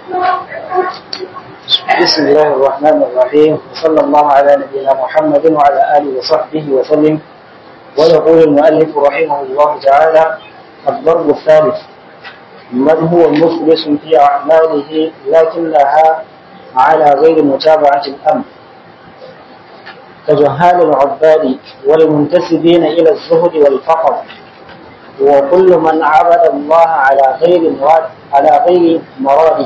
بسم الله الرحمن الرحيم وصلى الله على نبينا محمد وعلى آله وصحبه وسلم ويقول المؤلف رحمه الله تعالى الضرب الثالث من هو مخلص في أعماله لكنها على غير متابعة الأمر كجهال العباد والمنتسبين إلى الزهد والفقر وكل من عبد الله على غير مراد على غير مراده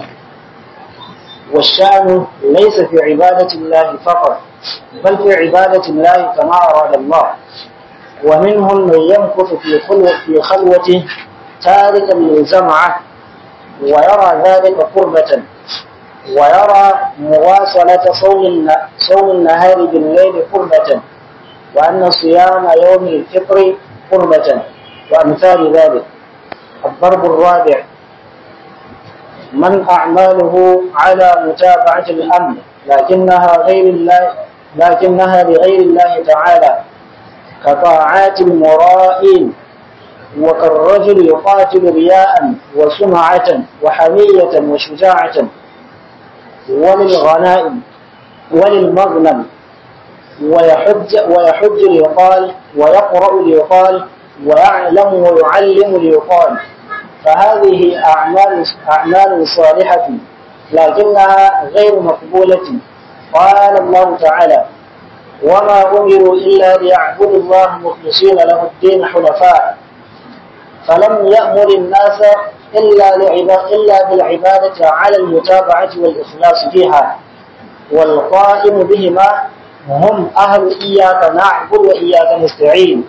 والشأن ليس في عبادة الله فقط بل في عبادة الله كما أراد الله ومنهم من يمكث في خلوة في خلوته تاركا للجمعة ويرى ذلك قربة ويرى مواصلة صوم صوم النهار بالليل قربة وأن صيام يوم الفطر قربة وأمثال ذلك الضرب الرابع من أعماله على متابعة الأمر لكنها غير الله لكنها لغير الله تعالى كطاعات المرائين وكالرجل يقاتل رياء وسمعة وحمية وشجاعة وللغنائم وللمغنم ويحج ويحج ليقال ويقرأ ليقال ويعلم ويعلم ليقال فهذه أعمال أعمال صالحة لكنها غير مقبولة قال الله تعالى وما أمروا إلا ليعبدوا الله مخلصين له الدين حنفاء فلم يأمر الناس إلا إلا بالعبادة على المتابعة والإخلاص فيها والقائم بهما هم أهل إياك نعبد وإياك نستعين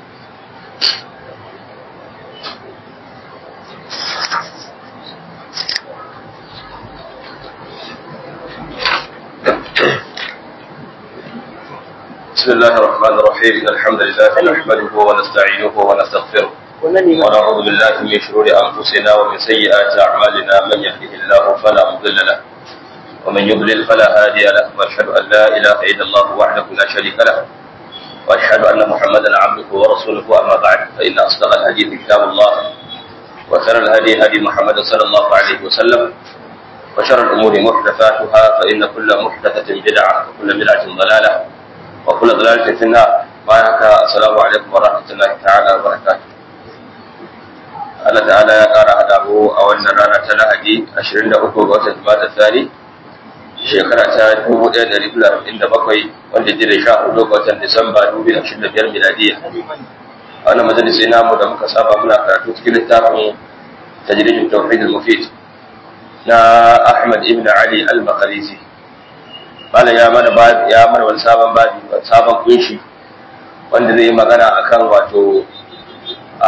بسم الله الرحمن الرحيم إن الحمد لله نحمده ونستعينه ونستغفره ونعوذ بالله من شرور أنفسنا ومن سيئات أعمالنا من يهده الله فلا مضل له ومن يضلل فلا هادي له وأشهد أن لا إله إلا الله وحده لا شريك له وأشهد أن محمدا عبده ورسوله أما بعد فإن أصدق الحديث كتاب الله وخير الهدي هدي محمد صلى الله عليه وسلم وشر الأمور محدثاتها فإن كل محدثة بدعة وكل بدعة ضلالة وكل ضلالة في النار بارك السلام عليكم ورحمة الله تعالى وبركاته Allah ta'ala ya ƙara haɗa mu a wannan rana ta Lahadi 23 ga watan Jumada Thani shekara ta 1447 wanda ji da 14 ga watan Disamba 2025 miladiya. A wannan majalisi namu da muka saba muna karatu cikin littafin tajridin tauhid al-mufid na Ahmad ibn Ali al-Maqdisi. Bala ya mana ya mana wani sabon babi sabon kunshi wanda zai yi magana akan wato a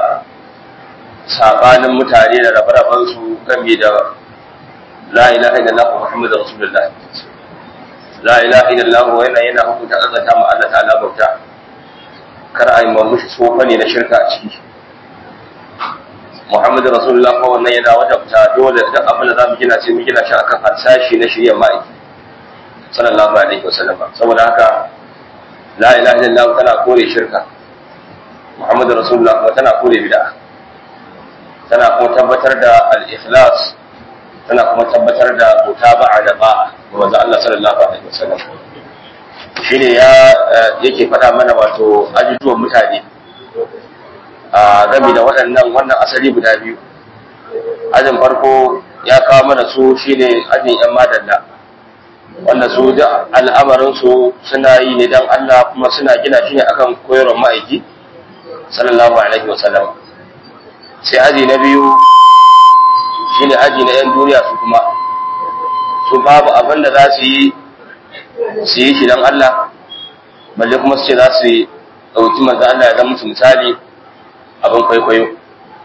sabanin mutane da rabe su game da la ilaha illallah muhammadu rasulullah la ilaha illallah yana yana hukunta azata ma Allah ta'ala bauta kar a yi mamushi tsofa ne na shirka a ciki muhammadu rasulullah ko wannan yana wadabta dole duk abin da za mu gina sai mu gina shi akan harsashi na shirya ma'aiki sallallahu alaihi wasallam saboda haka la ilaha illallah tana kore shirka muhammadu rasulullah kuma tana kore bid'a tana kuma tabbatar da al-ikhlas tana kuma tabbatar da mutaba'a da ba'a ga manzo Allah sallallahu alaihi wasallam shine ya yake faɗa mana wato ajujuwan mutane a game da waɗannan wannan asali guda biyu ajin farko ya kawo mana su shine ajin yan madalla wanda su da al'amarin su suna yi ne dan Allah kuma suna gina shi ne akan koyarwar ma'aiki sallallahu alaihi wasallam sai aji na biyu shine aji na 'yan duniya su kuma su babu abin da za su yi su yi shi don Allah balle kuma su ce za su yi ɗauki manzo Allah ya zama musu misali abin kwaikwayo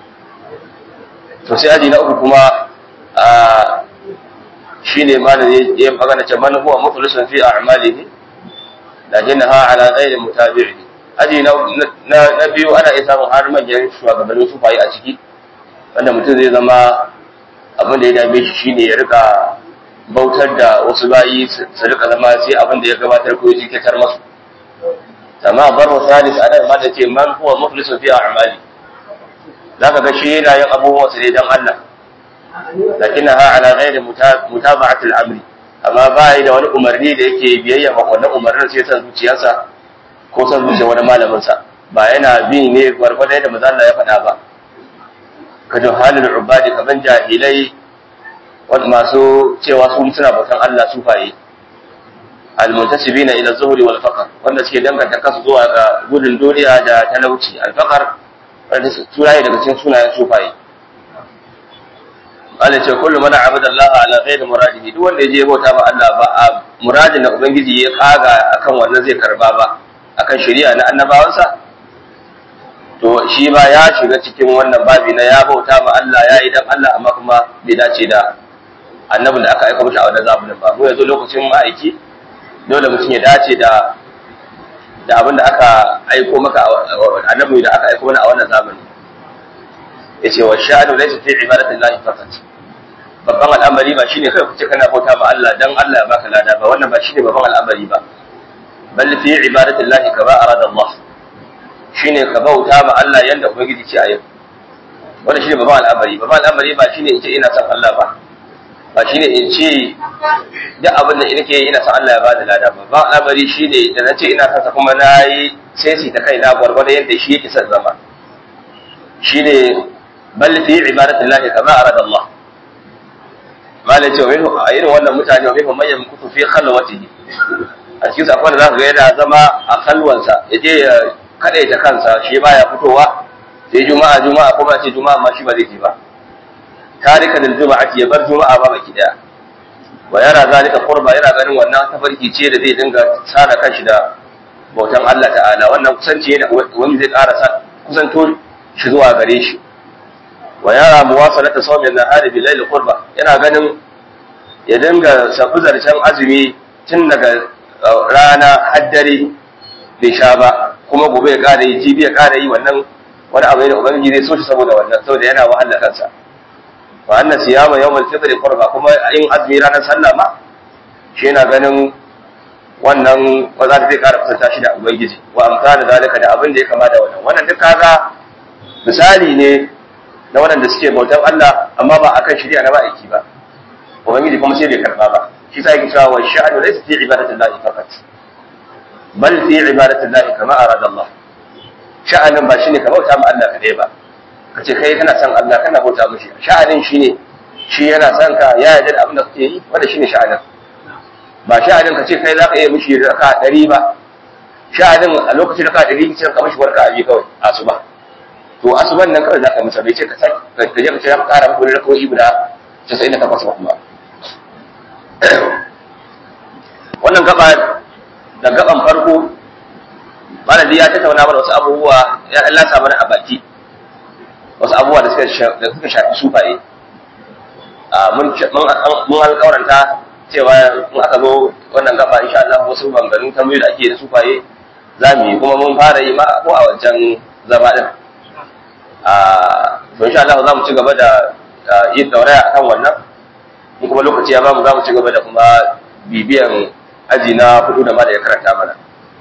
to sai aji na uku kuma a shine ma da ya magana ce man huwa mukhlisun fi a'malihi lakinnaha ala ghairi mutabi'i aji na biyu ana iya samun har manyan shugabannin sufayi a ciki wanda mutum zai zama abin da ya dame shi shine ya rika bautar da wasu bayi su rika zama sai abin da ya gabatar ko ya jikatar masu amma barwa salis ana ma da ce man huwa muflisun fi a'mali zaka ga shi yana yin abubuwan sa ne dan Allah lakinnaha ala ghairi mutaba'ati al-amri amma ba yi da wani umarni da yake biyayya ma wannan umarnin sai san zuciyarsa ko san zuciyar wani malamin sa ba yana bi ne gwargwadon yadda manzo Allah ya faɗa ba ka juhalul ubadi kaman jahilai wanda masu cewa su suna bautan Allah sufaye almuntasibina ila zuhri wal faqr wanda suke danganta kansu zuwa ga gudun duniya da talauci al faqr wanda sunaye daga cikin sunayen sufaye Allah ce kullu man abada Allah ala ghairi muradihi duk wanda yaje bauta ma Allah ba a muradin da ubangiji ya kaga akan wannan zai karba ba akan shari'a na annabawansa to shi ba ya shiga cikin wannan babi na ya bauta ma Allah ya yi dan Allah amma kuma bai dace da annabin da aka aika mishi a wannan zamanin ba mu yanzu lokacin ma'aiki dole mutum ya dace da da abin da aka aiko maka annabi da aka aiko mana a wannan zamani yace wa sha'anu laysa fi ibadatillahi faqat babban al'amari ba shine kai kuce kana bauta ma Allah dan Allah ya baka lada ba wannan ba shine babban al'amari ba bal fi ibadatillahi kama arada Allah shine ka bauta ma Allah yanda ubangiji ce a yau wannan shine babban al'amari babban al'amari ba shine in ce ina son Allah ba ba shine in ce duk abin da nake ina son Allah ya bada lada ba babban al'amari shine da nace ina son sa kuma nayi sai sai ta kai na gwargwado yadda shi yake son zama shine bal fi ibadatillahi kama arada Allah malai ce a irin wannan mutane wa minhum man yamkutu fi khalwatihi a cikin sa akwai da zaka ga yana zama a khalwansa yaje ya kadaita kansa shi baya fitowa sai juma'a juma'a kuma ce juma'a ma shi ba zai je ba tarika lil juma'ati ya bar juma'a ba baki daya wa yara zalika qurba yana ganin wannan tafarki ce da zai dinga tsara kanshi da bautan Allah ta'ala wannan kusanci ne wani zai ƙara kusanto shi zuwa gare shi wa yara muwasalata sawmi an-nahari bil layl qurba yana ganin ya dinga sabu zarcen azumi tun daga rana haddare bai sha ba kuma gobe ya ƙara yi jibi ya ƙara yi wannan wani abu da ubangiji zai so shi saboda wannan saboda yana wahala kansa wa anna siyama yawmal fitr qurba kuma yin azumi ranar sallah ma shi yana ganin wannan ba za ta zai ƙara kusanta shi da ubangiji wa amsana zalika da abin da ya kama da wannan wannan duk kaga misali ne na waɗanda suke bautan Allah amma ba akan shari'a na ma'aiki ba ubangiji kuma sai bai karba ba shi sa yake cewa wa sha'anu laysa fi ibadatillahi faqat bal fi ibadatillahi kama arada Allah sha'anin ba shine ka bauta ma Allah kadai ba kace kai kana son Allah kana bauta mishi sha'anin shine shi yana son ka ya yarda da abin da kake yi wanda shine sha'anin ba sha'anin ka ce kai zaka iya mishi raka 100 ba sha'anin a lokacin raka 100 sai ka mishi warka abi kawai asuba to asuban nan kawai zaka masa bai ce ka sai ka je ka ce ka kara maka wani rakawoyi guda 98 ba kuma wannan gaba da gaban farko malami ya tattauna mana wasu abubuwa ya Allah sa mana a baki wasu abubuwa da suka da suka shafi sufaye mun mun alƙawaranta cewa in aka zo wannan gaba insha Allah wasu bangarin tambayoyi da ake da sufaye za mu yi kuma mun fara yi ma ko a wancan zama din a to insha Allah za mu ci gaba da yin dauraya akan wannan in kuma lokaci ya ba mu za mu ci gaba da kuma bibiyan aji na hudu da ma da ya karanta mana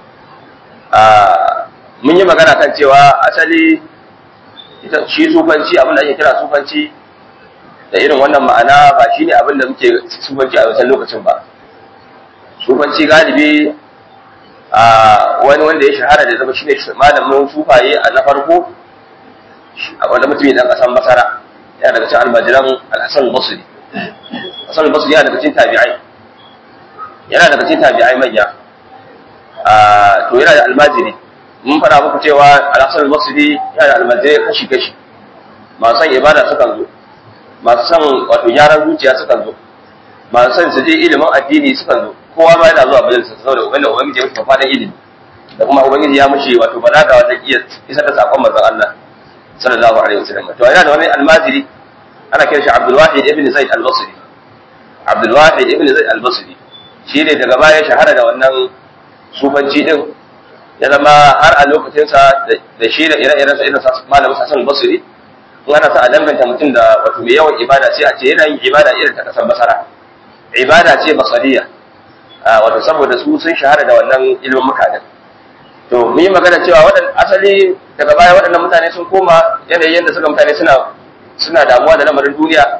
mun yi magana kan cewa asali shi sufanci abin da ake kira sufanci da irin wannan ma'ana ba shi ne abin da muke sufanci a wancan lokacin ba sufanci galibi a wani wanda ya shahara da zama shi ne malamin sufaye a na farko wanda mutum dan kasan masara yana daga cikin almajiran al-hasan al-basri hasan al-basri yana daga cikin tabi'ai yana daga cikin tabi'ai manya to yana da almajiri mun fara muku cewa al-hasan al-basri yana da almajiri kashi kashi masu son ibada sukan zo masu son wato gyaran zuciya sukan zo masu son su je ilimin addini sukan zo kowa ma yana zuwa majalisa saboda ubangiji ubangiji ya mushi fadan ilimi da kuma ubangiji ya mushi wato balaga wata iya isar da sakon manzon Allah sallallahu alaihi wasallam to yana da wani almajiri ana kiran shi Abdul Wahid ibn Zaid al-Basri Abdul Wahid ibn Zaid al-Basri shi ne daga baya shahara da wannan sufanci din ya zama har a lokacinsa da shi da ire-iren sa irin malamin Hassan al-Basri in ana sa a danganta mutum da wato mai yawan ibada sai a ce yana yin ibada irin ta kasar basara ibada ce basariya wato saboda su sun shahara da wannan ilimin mutanen to mun yi magana cewa waɗan asali daga baya waɗannan mutane sun koma yanayin yadda suka mutane suna suna damuwa da lamarin duniya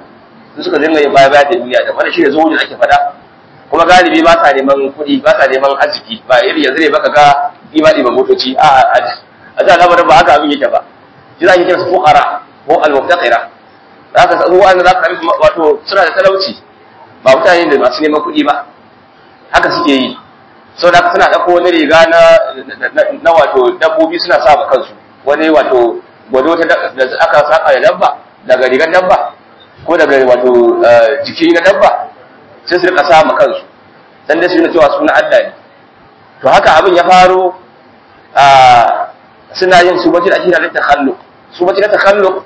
su suka dinga yin baya baya da duniya da wanda shi ne zuwa ake faɗa kuma galibi ba sa neman kuɗi ba sa neman arziki ba iri yanzu ne baka ga ɗiba ɗiban motoci a a da lamarin ba haka abin yake ba shi za a yi kira su fuqara ko al-muftaqira za ka san wanda za ka sami wato suna da talauci ba mutane da masu neman kuɗi ba haka suke yi sau da suna ɗauko wani riga na na wato dabbobi suna sa ma kansu wani wato gwado ta da aka saka da dabba daga rigar dabba ko daga wato jiki na dabba sai su rika sa ma kansu dan dai su yi cewa suna Allah ne to haka abin ya faro a suna yin subaci da ake da takhalluq subaci da takhalluq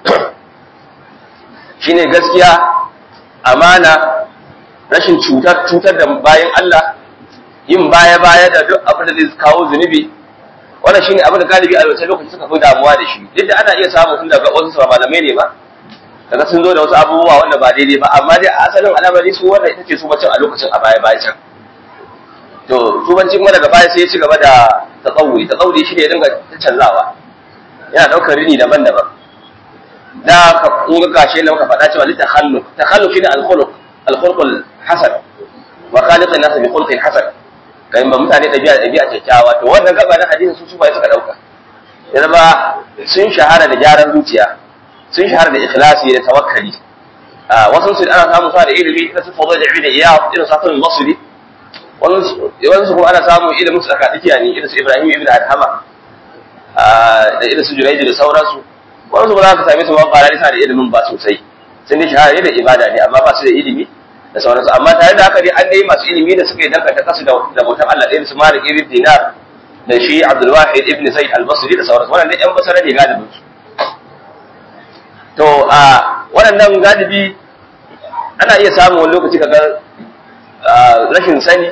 shine gaskiya amana rashin cutar cutar da bayan Allah yin baya baya da duk abin da zai kawo zunubi wannan shine abin da galibi a wancan lokaci suka fi damuwa da shi duk da ana iya samu tun daga wasu ba malamai ne ba kaga sun zo da wasu abubuwa wanda ba daidai ba amma dai a asalin al'amari su wanda ita ce su bacin a lokacin a baya baya can to su bacin kuma daga baya sai ya ci gaba da tsawuri tsawuri shi ne ya dinga canzawa yana daukar rini daban-daban da ka kun ga kashe da muka faɗa cewa litakhalluq takhalluq shine al-khuluq al-khuluq al-hasan wa khaliq an-nas bi khuluqin hasan kai ba mutane dabi'a dabi'a kyakkyawa to wannan gaba na hadisi su su bai suka dauka ya zama sun shahara da gyaran zuciya sun shahara da ikhlasi da tawakkali a wasu su ana samu sa da ilimi da su fadl da ilmi iya irin sa tun basri wasu kuma ana samu ilimin su tsakadikiya ne irin su Ibrahim ibn Adhama da irin su Jurayj da sauransu wasu ba za ka same su ba ba da da ilimin ba sosai sun dai shahara da ibada ne amma ba su da ilimi da sauransu amma tare da haka dai an dai masu ilimi da suka yi danganta kasu da bautan Allah irin su Malik ibn Dinar da shi Abdul Wahid ibn Zaid al-Basri da sauransu wannan dai yan basara ne galibin su to a waɗannan galibi ana iya samun wani lokaci kaga rashin sani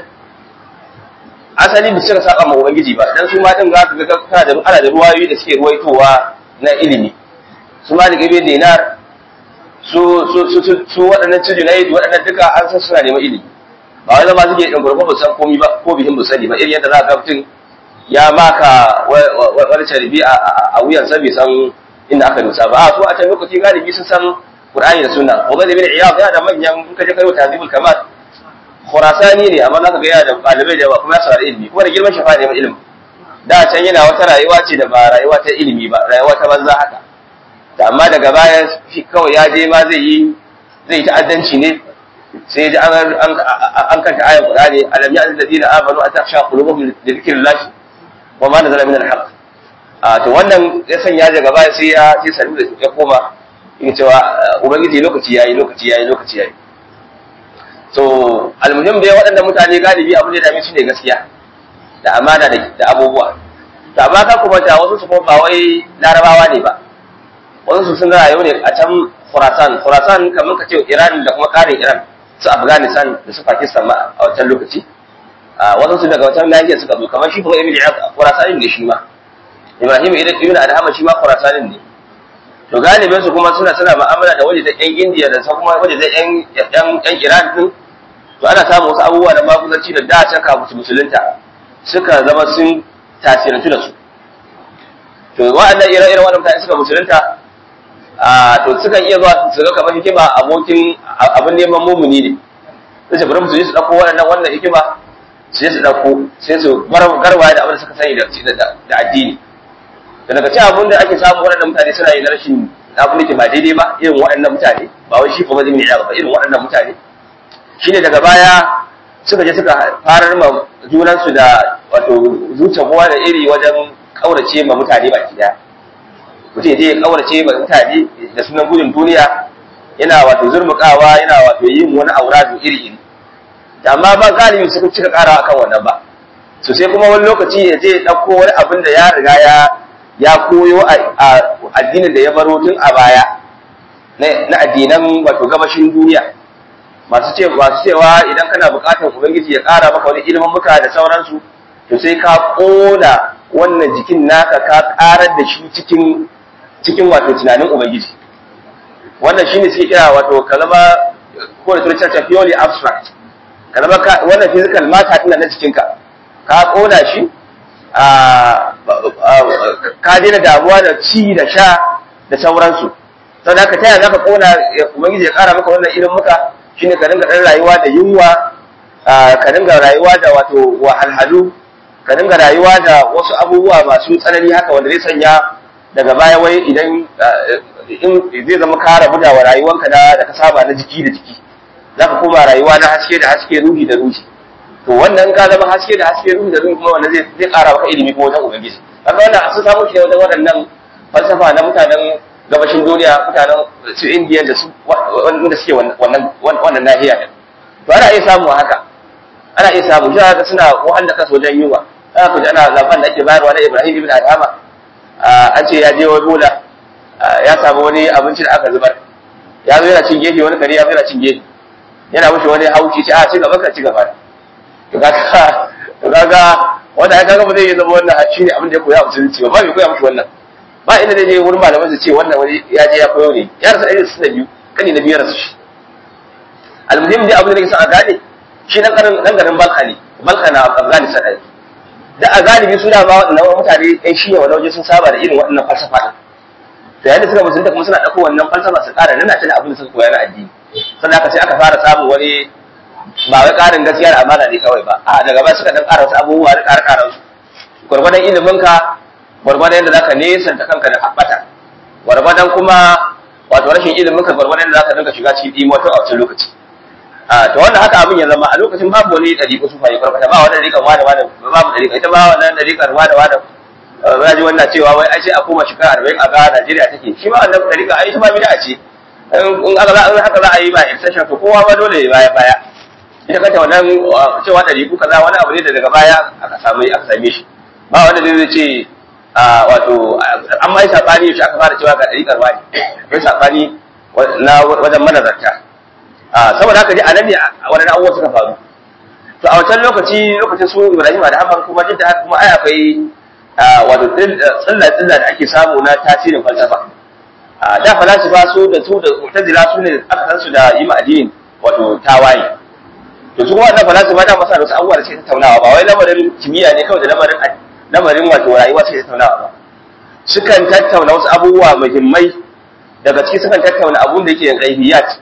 asali ba suka saba ma ubangiji ba dan su ma din za ka ga kana da ana da ruwayoyi da suke ruwaitowa na ilimi su ma da gabe dinar su su su su waɗannan su junaid waɗannan duka an san suna neman ilimi ba wai zama suke ɗan gurfa ba san komai ba ko bihin ba sani ba irin yadda za ka ga mutum ya maka wani carbi a wuyan sa bai san inda aka dosa ba a su a can lokaci galibi sun san qur'ani da sunna wa zai bin iyad yana da manyan in ka je kai tazibul kamal khurasani ne amma zaka ga yana da ɗalibai da yawa kuma ya saurari ilimi kuma da girman shafa ne ilimi da can yana wata rayuwa ce da ba rayuwa ta ilimi ba rayuwa ta banza haka da amma daga baya shi kawai ya je ma zai yi zai yi ta'addanci ne sai ji an an kanta ayan qur'ani alam ya'lamu alladhina amanu an takhsha qulubuhum li dhikrillah wa ma nazala min al-haqq a to wannan ya sanya daga baya sai ya sai sanu da ya koma in cewa ubangiji lokaci yayi lokaci yayi lokaci yayi so almuhim dai waɗannan mutane galibi abin da dame su ne gaskiya da amana da abubuwa to amma ka kuma ta wasu su kuma ba wai larabawa ne ba wasu su sun rayu ne a can Khurasan Khurasan kamar ka ce Iran da kuma ƙarin Iran su Afghanistan da su Pakistan ma a wancan lokaci a wasu su daga wancan nahiyar suka zo kamar shi kuma Ibn Iyad Khurasan ne shi ma Ibrahim Ibn Adham shi ma Khurasan ne to galibin su kuma suna suna mu'amala da waje da ƴan India da kuma waje da ƴan ƴan Iran din to ana samun wasu abubuwa da maguzanci da da can kafin musulunta suka zama sun tasirantu da su to wa'annan ire-iren waɗanda mutane suka musulunta a to sukan iya zuwa su ga kamar hikima abokin abin neman mumuni ne sai su bari su je su ɗauko waɗannan wannan hikima sai su ɗauko sai su garwaya da abin da suka sani da addini da daga cikin abin da ake samu waɗannan mutane suna yi na rashin abin da ke ba daidai ba irin waɗannan mutane ba wai shi kuma zai mai ba irin waɗannan mutane shine daga baya suka je suka farar ma junansu da wato zuciya kowa da iri wajen kaurace ma mutane baki daya mutum ya je ya kaurace ma mutane da sunan gudun duniya yana wato zurmukawa yana wato yin wani auradu iri iri amma ba galibi suka cika karawa akan wannan ba so sai kuma wani lokaci ya je ya ɗauko wani abin da ya riga ya ya koyo a addinin da ya baro tun a baya na addinan wato gabashin duniya masu ce masu cewa idan kana buƙatar ubangiji ya ƙara maka wani ilimin muka da sauransu to sai ka ƙona wannan jikin naka ka ƙarar da shi cikin cikin wato tunanin ubangiji wannan shine suke kira wato ka zama ko da turanci ta purely abstract ka zama wannan physical matter din na jikinka ka ƙona shi a ka daina damuwa da ci da sha da sauransu sau da ka taya za ka kona ubangiji ya kara maka wannan ilimin muka shine ka dinga ɗan rayuwa da yunwa ka dinga rayuwa da wato wahalhalu ka dinga rayuwa da wasu abubuwa masu tsanani haka wanda zai sanya daga baya wai idan in zai zama ka rabu da rayuwanka da da ka saba na jiki da jiki za ka koma rayuwa na haske da haske ruhi da ruhi to wannan ka zama haske da haske ruhi da ruhi kuma wanda zai zai ƙara maka ilimi ko wajen ubangiji kaga wannan sun samu shi wajen waɗannan falsafa na mutanen gabashin duniya mutanen su indiya da su wanda suke wannan wannan nahiya din to ana iya samu haka ana iya samu shi haka suna wahal da kansu wajen yunwa ana ku ana labarin da ake bayarwa na Ibrahim ibn Adhama an ce ya je wani bola ya samu wani abinci da aka zubar ya zo yana cin gefe wani kare ya zo yana cin gefe yana mushi wani hauci ce a ci gaba ka ci gaba to kaga to kaga wanda ya kaga ba zai yi zama wannan shine abin da ya koya a musulunci ba ba bai koya mushi wannan ba inda zai je wurin malaman su ce wannan wani ya je ya koyo ne ya rasa irin su da biyu kani na biyar su shi almuhim dai abin da nake son a gane shi dan garin dan garin Balka ne Balka na Afghanistan ne da a galibi su da ba waɗannan mutane ɗan shiya wani waje sun saba da irin waɗannan falsafa ɗin to yayin da suka musulunta kuma suna ɗauko wannan falsafa su ƙara nana ta da abin da suka koya na addini sannan aka sai aka fara samun wani ba wai ƙarin gaskiya da amana ne kawai ba a daga baya suka ɗan ƙara wasu abubuwa da ƙara ƙara su gwargwadon iliminka gwargwadon yadda zaka nesanta kanka da haɓata gwargwadon kuma wato rashin iliminka gwargwadon yadda zaka dinga shiga cikin ɗimo a wancan lokaci a to wannan haka abin ya zama a lokacin babu wani ɗariƙo su fayi farfata ba wani ɗariƙan wada wada babu ɗariƙa ita ba wannan ɗariƙar wada wada ba ji wannan cewa wai ai sai a koma shekara arba'in a ga Najeriya take shi ma wannan ɗariƙa ai ita ma bida ce in aka za in haka za a yi ba extension to kowa ba dole ya baya baya ita kanta wannan cewa ɗariƙu kaza wani abu ne da daga baya aka samu aka same shi ba wanda zai ce wato an ma yi saɓani shi aka fara cewa ga ɗariƙar wani akwai saɓani na wajen manazarta saboda haka dai a nan ne wani abubuwa suka faru to a wancan lokaci lokacin su Ibrahim da Haman kuma duk da haka kuma ai akwai wato tsilla tsilla da ake samu na tasirin falsafa da falasifa su da su da mu'tazila su ne aka san su da yi addinin wato tawaye to su kuma wannan falasifa da masa da wasu abubuwa da suke tattaunawa ba wai lamarin kimiyya ne kawai da lamarin lamarin wato rayuwa suke tattaunawa ba sukan tattauna wasu abubuwa muhimmai daga ciki sukan tattauna abun da yake ghaibiyat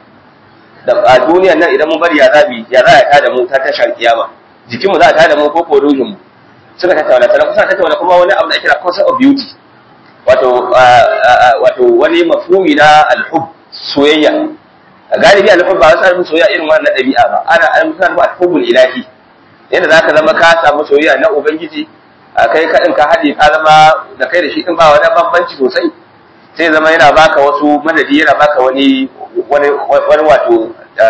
da a duniyar nan idan mun bari ya zabi ya za ya tada mu ta tashar kiyama jikinmu za a tada mu ko ko ruhin mu suka tattauna sannan kusa tattauna kuma wani abu da ake kira concept of beauty wato wato wani mafhumi na alhub soyayya galibi alhub ba wasu alhub soyayya irin wannan dabi'a ba ana alhub alhubul ilahi yadda zaka zama ka samu soyayya na ubangiji kai kadin ka haɗe ka zama da kai da shi din ba wani bambanci sosai sai zama yana baka wasu madadi yana baka wani wani wani wato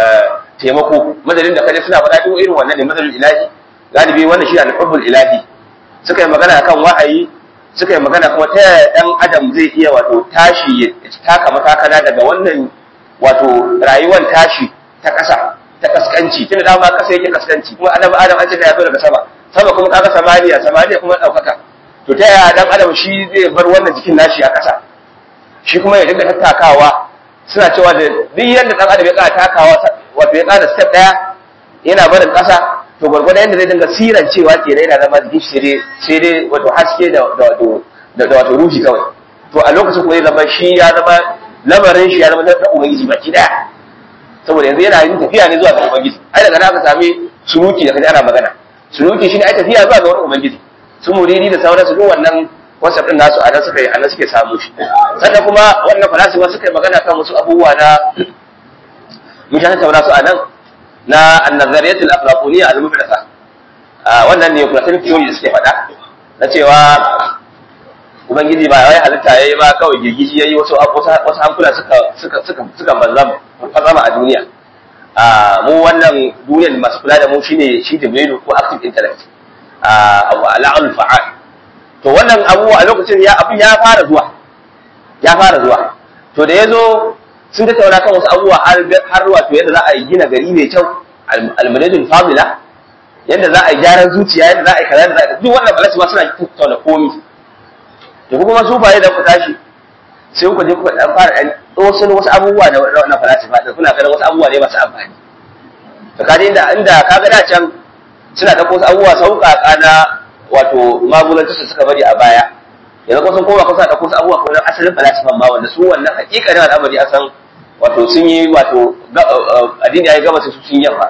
taimako madadin da kaje suna faɗa duk irin wannan ne madadin ilahi galibi wannan shi al-hubbul ilahi suka yi magana akan wa'ayi suka yi magana kuma ta yaya dan adam zai iya wato tashi ya taka matakala daga wannan wato rayuwar tashi ta ƙasa ta kaskanci tunda dama ƙasa yake kaskanci kuma adam adam an ce da ya zo daga sama sama kuma kaga samaniya samaniya kuma ɗaukaka to ta yaya dan adam shi zai bar wannan jikin nashi a ƙasa shi kuma ya dinga tattakawa suna cewa da duk yadda dan adam ya ƙara takawa wato ya ƙara step ɗaya yana barin ƙasa to gwargwadon yadda zai dinga siran cewa ke yana zama jikin shi sai dai wato haske da wato da wato ruhi kawai to a lokacin kuma zai zama shi ya zama lamarin shi ya zama na ubangiji baki ɗaya saboda yanzu yana yin tafiya ne zuwa ga ubangiji ai daga nan aka sami sunuki da kaji ana magana sunuki shine ai tafiya zuwa ga wani ubangiji su muridi da sauransu duk wannan whatsapp din nasu a nan suka yi a nan suke samu shi sannan kuma wannan falasifa suka yi magana kan wasu abubuwa na mun sha tattauna su a nan na annazariyatul aflaquniyya al-mubtasa wannan ne platonic theory da suke faɗa na cewa ubangiji ba wai halitta yayi ba kawai girgiji yayi wasu wasu hankula suka suka suka suka banzama fazama a duniya a mu wannan duniyar masu kula da mu shine shi Jibrilu ko active intellect a al'ul fa'al to wannan abubuwa a lokacin ya abin ya fara zuwa ya fara zuwa to da yazo sun tattauna kan wasu abubuwa har har wato yadda za a yi gina gari mai kyau al-manajul famila yadda za a yi gyaran zuciya yadda za a yi kaza da za a duk wannan balasi ma suna tattauna komi to kuma su baye da ku tashi sai kuka je kuka dan fara dan wasu wasu abubuwa da wannan falasifa da kuna ganin wasu abubuwa ne masu amfani to kaje inda inda kaga da can suna da wasu abubuwa sauƙaƙa na wato magulanci su suka bari a baya yanzu kuma sun koma kusa da kusa abubuwa kuma asalin falasifan ma wanda su wannan hakikanin al'amari a san wato sun yi wato addini ya yi gaba su sun yamma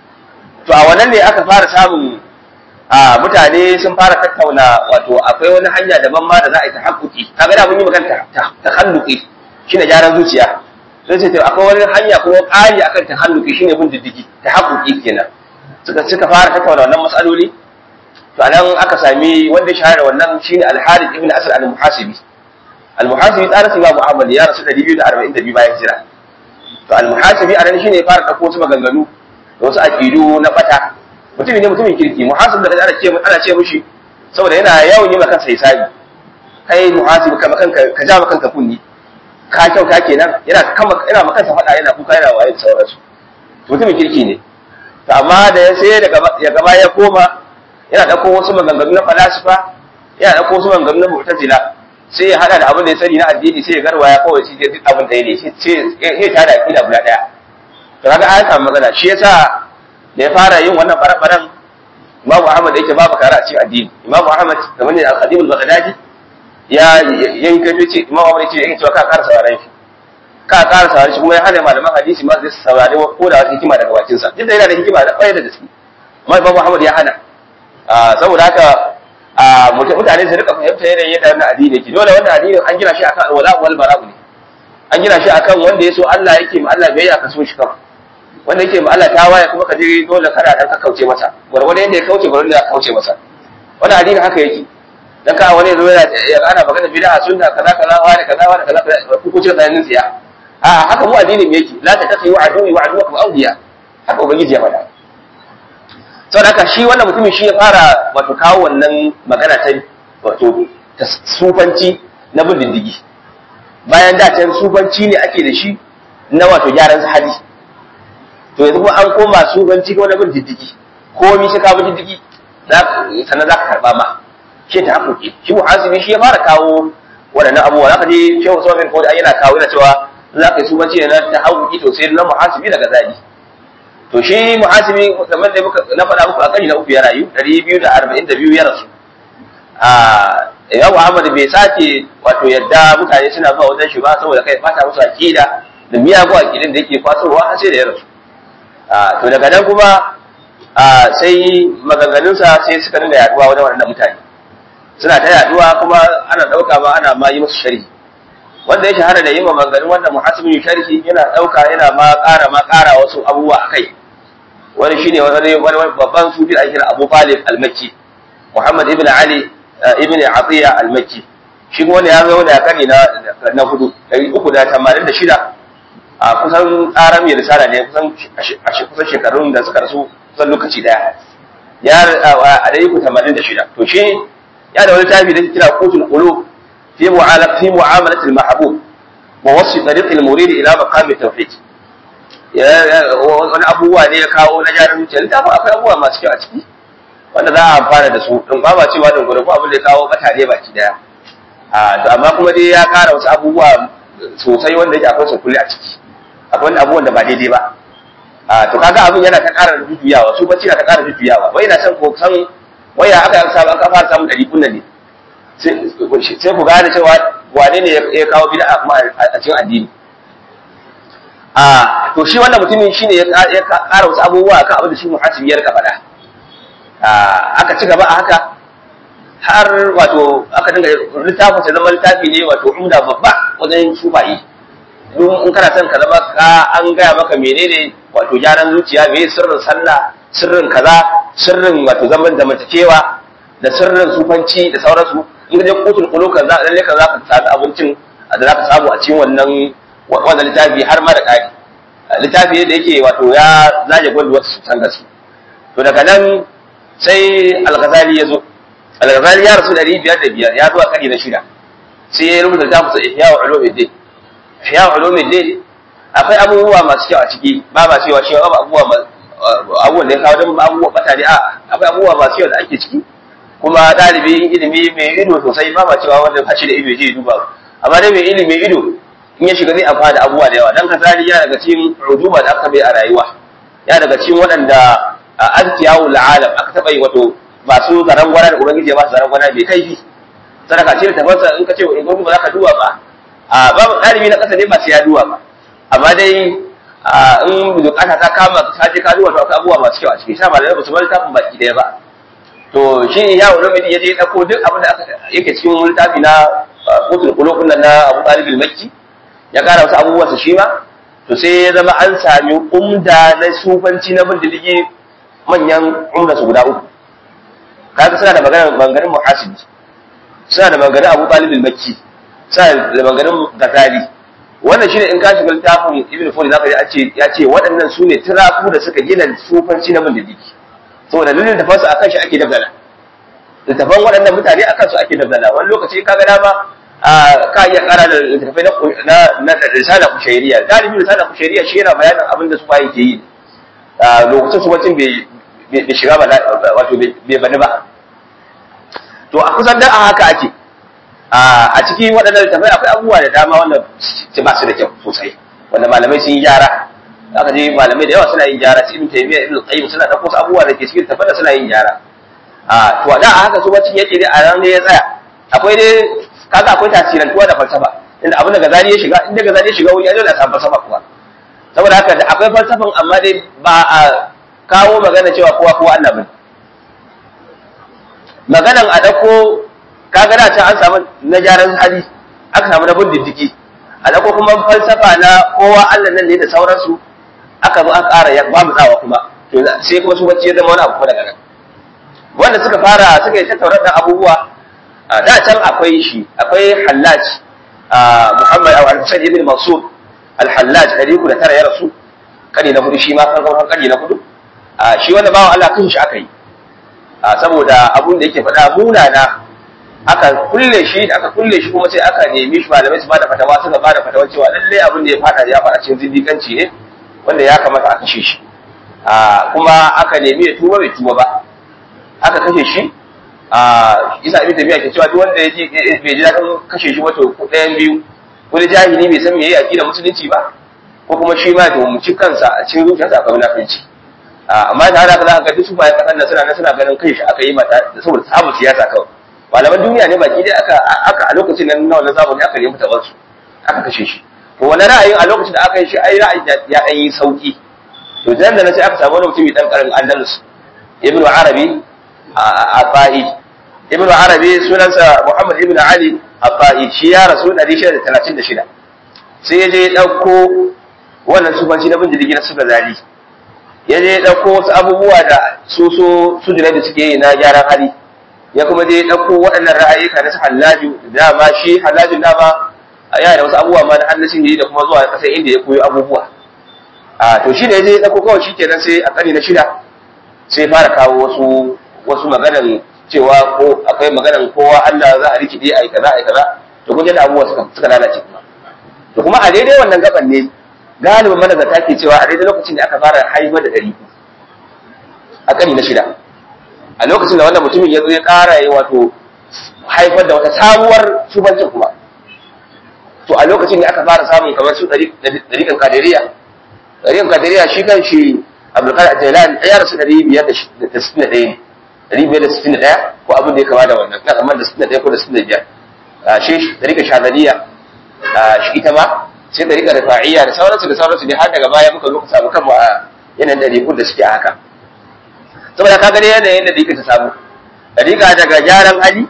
to a wannan ne aka fara samun a mutane sun fara tattauna wato akwai wani hanya daban ma da za a yi tahaqquqi kaga da mun yi magana ta tahalluqi shine gyaran zuciya sai ce to akwai wani hanya kuma ƙari akan tahalluqi shine bin diddigi tahaqquqi kenan suka suka fara tattauna wannan matsaloli to anan aka sami wanda ya shahara wannan shine al-Harith ibn Asad al-Muhasibi al-Muhasibi tsarin Imam Muhammad ya rasu 242 bayan hijira to al-Muhasibi anan shine ya fara dauko wasu maganganu da wasu aqidu na bata mutum ne mutumin kirki muhasib da ana ce ana ce mishi saboda yana yawan yi maka sai hisabi kai muhasib kama kanka ka ja maka kanka kunni ka kyauta kenan yana kama yana maka kansa fada yana kuka yana waye da sauransu mutumin kirki ne to amma da ya sai daga ya gaba ya koma yana dauko wasu maganganu na falasifa yana dauko wasu maganganu na mu'tazila sai ya hada da abin da ya sani na addini sai ya garwaya kawai shi duk abin da ya ne sai ya tada akida guda daya to kaga an samu magana shi yasa da ya fara yin wannan barabaran Imam Ahmad yake babu kara a cikin addini Imam Ahmad kamar ne al-Khadim al-Baghdadi ya yayin kai ce Imam Ahmad yake yake cewa ka ƙara sauraron shi ka ƙara sauraron shi kuma ya hana malaman hadisi ma su saurare ko da wata hikima daga bakin sa duk da yana da hikima da ƙwayar da gaske amma Imam Ahmad ya hana saboda haka mutane su rika fahimta yanayin yadda wannan addini yake dole wannan addinin an gina shi akan alwala wal bara'u ne an gina shi akan wanda ya so Allah yake ma Allah biyayya ka so shi kawai wanda yake ma Allah ta waye kuma ka je dole kada dan ka kauce masa gwargwado yanda ya kauce gwargwado ya kauce masa wannan addini haka yake dan ka wani zo yana ya ana magana bid'a sunna kaza kaza wani kaza wani kaza ku kuce tsayanin tsiya a haka mu addinin yake la ta tafi wa aduni wa aduwakum awliya haka ubangiji ya faɗa sau da shi wannan mutumin shi ya fara wato kawo wannan magana ta wato ta sufanci na bin diddigi bayan da can sufanci ne ake da shi na wato gyaran hali to yanzu kuma an koma sufanci ko na bin diddigi komi shi ka bin diddigi sannan za ka karɓa ma shi ta haƙoƙi shi muhasibi shi ya fara kawo waɗannan abubuwa za ka je shehu sauran ko yana kawo yana cewa za ka yi sufanci ne na ta haƙoƙi to sai na muhasibi daga zali to shi muhasibi kamar da muka na faɗa muku a kari na uku ya rayu ɗari biyu da arba'in da biyu ya rasu a Imam Ahmad bai sake wato yadda mutane suna zuwa wajen shi ba saboda kai bata musu aqida da miyagun aqidin da yake kwasowa har sai da ya rasu to daga nan kuma sai maganganunsa sai suka dinga yaduwa wajen waɗannan mutane suna ta yaduwa kuma ana ɗauka ma ana ma yi musu sharhi wanda ya shahara da yin maganganun wanda muhasibin sharhi yana ɗauka yana ma ƙara ma ƙara wasu abubuwa a kai wani shine wani wani babban sufi da ake kira Abu Talib al-Makki Muhammad ibn Ali ibn Atiya al-Makki shi kuma wanda ya zo da kari na na hudu ɗari uku da tamanin da shida a kusan tsaran mai risala ne kusan kusan shekarun da suka rasu kusan lokaci daya ya a ɗari uku tamanin da shida to shi ya da wani tafi da kira qutul qulub في معاملة في معاملة المحبوب ووصف طريق المريد إلى مقام التوحيد wani abubuwa ne ya kawo na jarin zuciya littafin akwai abubuwa masu kyau a ciki wanda za a amfana da su in ba ma cewa da gudu abin da ya kawo bata ne baki daya a to amma kuma dai ya kara wasu abubuwa sosai wanda yake akwai sukuli a ciki akwai wani abubuwan da ba daidai ba a to kaga abin yana ta kara jujjuyawa su bacci na ta kara jujjuyawa wai na san ko san waya aka samu aka fara samun ɗari kunnan ne sai ku gane cewa wane ne ya kawo bid'a kuma a cikin addini a to shi wannan mutumin shine ya ƙara wasu abubuwa kan abin da shi muhasibi ya rika faɗa aka ci gaba a haka har wato aka dinga littafin sai zama littafi ne wato umda babba wajen shufayi don in kana son ka zama ka an gaya maka menene wato gyaran zuciya me sirrin sallah sirrin kaza sirrin wato zaman zamantakewa da sirrin sufanci da sauransu in ka je kutul qulub kan za lalle ka za ka samu abincin da za ka samu a cikin wannan wannan littafi har ma da ƙari littafi da yake wato ya zaje gwal wasu san gaske to daga nan sai al-ghazali ya zo al-ghazali ya rasu ɗari biyar da biyar ya zo a ƙari na shida sai ya rubuta littafin sa ihya wa ulumuddin ihya wa ulumuddin akwai abubuwa masu kyau a ciki ba ba cewa shi ba abubuwa abubuwan da ya kawo don abubuwa bata ne a akwai abubuwa masu kyau da ake ciki kuma ɗalibin ilimi mai ido sosai ba ma cewa wanda ba shi da ido zai duba amma dai mai ilimi ido in ya shiga zai amfana da abubuwa da yawa dan kasali ya daga cikin rujuma da aka bai a rayuwa ya daga cikin waɗanda azkiyawu la'alam aka taɓa yi wato masu zaran gwana da ubangiji ya ba su zaran gwana mai kaifi sadaka ce tafansa in ka ce in gobe ba za ka duba ba a babu ɗalibi na ƙasa ne ba sai ya duba ba amma dai in bukata ta kama ka je ka duba to akwai abubuwa masu kyau a ciki sha malamai ba su bar littafin baki ɗaya ba to shi ya wani mai ya je ɗauko duk abin da yake cikin littafi na kotun kulokun nan na abu ɗalibin makki ya ƙara wasu abubuwansa shi ma to sai ya zama an sami umda na sufanci na bin diddigi manyan umda su guda uku kaga suna da maganar maganganun muhasibi suna da maganganun abu ɗalibin makki suna da maganganun gazali wannan shine in ka shiga littafin ibn fudi zaka ji a ce ya ce waɗannan su ne tiraku da suka gina sufanci na bin diddigi saboda dalilin da fasu akan shi ake dabdala littafan waɗannan mutane akan su ake dabdala wani lokaci ka ga dama ka iya ƙara da littafai na na risala kushairiya galibi risala kushairiya shi yana bayanin abin da su bayi ke yi lokacin su wacin bai shiga ba wato bai bani ba to a kusan da a haka ake a cikin waɗannan littafai akwai abubuwa da dama wanda ba su da kyau sosai wanda malamai sun yi gyara aka je malamai da yawa suna yin gyara su ibn taymiya ibn qayyim suna da wasu abubuwa da ke cikin tafada suna yin gyara a to da a haka su bacin yake dai a ran ne ya tsaya akwai dai kaga akwai tasirantuwa da falsafa inda abin da gazali ya shiga inda gazali ya shiga wuri ya dole a samu falsafa kuwa saboda haka da akwai falsafan amma dai ba a kawo magana cewa kowa kowa Allah bane maganan a dauko kaga da ta an samu na gyaran hali aka samu na bin diddigi a dauko kuma falsafa na kowa Allah nan ne da sauransu aka zo aka ƙara ya ba mu tsawa kuma to sai kuma su bacci ya zama wani abu daga nan wanda suka fara suka yi tattaunar da abubuwa da can akwai shi akwai hallaj muhammad aw al-husayn ibn mansur al-hallaj dari ku da tara ya rasu kani na hudu shi ma kan kan kani na hudu shi wanda bawan Allah kan shi aka yi saboda abun da yake faɗa munana aka kulle shi aka kulle shi kuma sai aka nemi shi malamai su bada fatawa suka bada fatawa cewa lalle abin da ya fada ya fada cikin zindikanci ne wanda ya kamata a kashe shi kuma aka nemi ya tuba bai tuba ba aka kashe shi isa ibn tabiya ke cewa duk wanda ya ji bai ji daɗin kashe shi wato ɗayan biyu wani jahili bai san me yayi aqida musulunci ba ko kuma shi ma to mu ci kansa a cikin zuciyarsa akwai munafici amma da haka za ka ga duk su bayan kasan nan suna nan suna ganin kai shi aka yi mata saboda samun siyasa kawai malaman duniya ne baki dai aka aka a lokacin nan na wannan zamani aka nemi tabansu aka kashe shi to wani ra'ayin a lokacin da aka yi shi ai ra'ayin ya ɗan yi sauki to dan da na sai aka samu wani mutumi dan karin andalus ibnu arabi a fa'i ibnu arabi sunansa muhammad ibnu ali a fa'i shi ya rasu 636 sai ya je ya ɗauko wannan sufanci na bin jirgi na suka zali ya je ya ɗauko wasu abubuwa da su so su da suke yi na gyaran hali ya kuma je ya ɗauko waɗannan ra'ayika na su hallaju dama shi hallajin dama yana da wasu abubuwa ma na annashin da kuma zuwa ƙasar inda ya koyo abubuwa a to shi da ya je ya ɗauko kawai shi kenan sai a ƙari na shida sai fara kawo wasu wasu maganan cewa ko akwai maganan kowa Allah za a rikide a yi kaza a yi kaza to kun da abubuwa suka suka lalace kuma to kuma a daidai wannan gaban ne galibin manazarta ke cewa a daidai lokacin da aka fara haifar da ɗari a ƙari na shida a lokacin da wannan mutumin ya zo ya ƙara yi wato haifar da wata sabuwar shubancin kuma to a lokacin da aka fara samun kamar su ɗariƙan kadiriya ɗariƙan kadiriya shi kan shi abdulkadir jailan ya rasu ɗari biyar da sittin da ɗaya ne ɗari biyar da sittin da ɗaya ko abin da ya kama da wannan na kamar da sittin da ɗaya ko da sittin da biyar shi ɗariƙan shazaliya shi ita ma sai ɗariƙan rifa'iyya da sauransu da sauransu ne har daga baya muka zo ka samu kanmu a yanayin ɗariƙun da suke a haka saboda ka gani yanayin da ɗariƙa ta samu ɗariƙa daga gyaran hali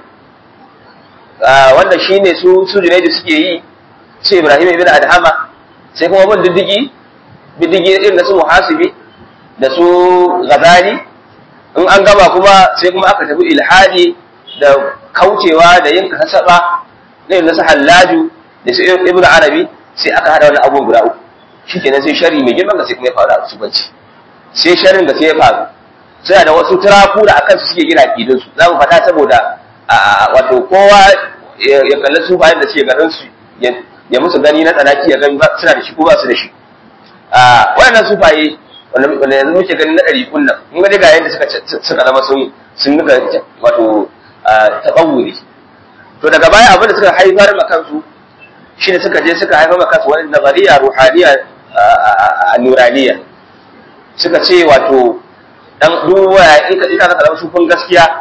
wanda shi ne su su junaidu suke yi su ibrahim ibn adhama sai kuma bin diddigi diddigi irin da su muhasibi da su ghazali in an gama kuma sai kuma aka tafi ilhadi da kaucewa da yin kasaba irin na su hallaju da su ibn arabi sai aka hada wani abubuwan guda uku shikenan sai shari mai girman da sai kuma ya faru a subanci sai sharin da sai ya faru suna da wasu turaku da akan su suke gina akidinsu za mu faɗa saboda wato kowa ya kalli su bayan da suke garin su ya musu gani na tsanaki ya gani suna da shi ko ba su da shi waɗannan sufaye wanda yanzu muke gani na ɗari kunnan mun ga ga yadda suka suka zama sun sun nuka wato taɓawuri to daga baya abin da suka haifar ma kansu shi ne suka je suka haifar ma kansu wani nazariya ruhaniya a nuraniya suka ce wato dan duba in ka ina ka sufin gaskiya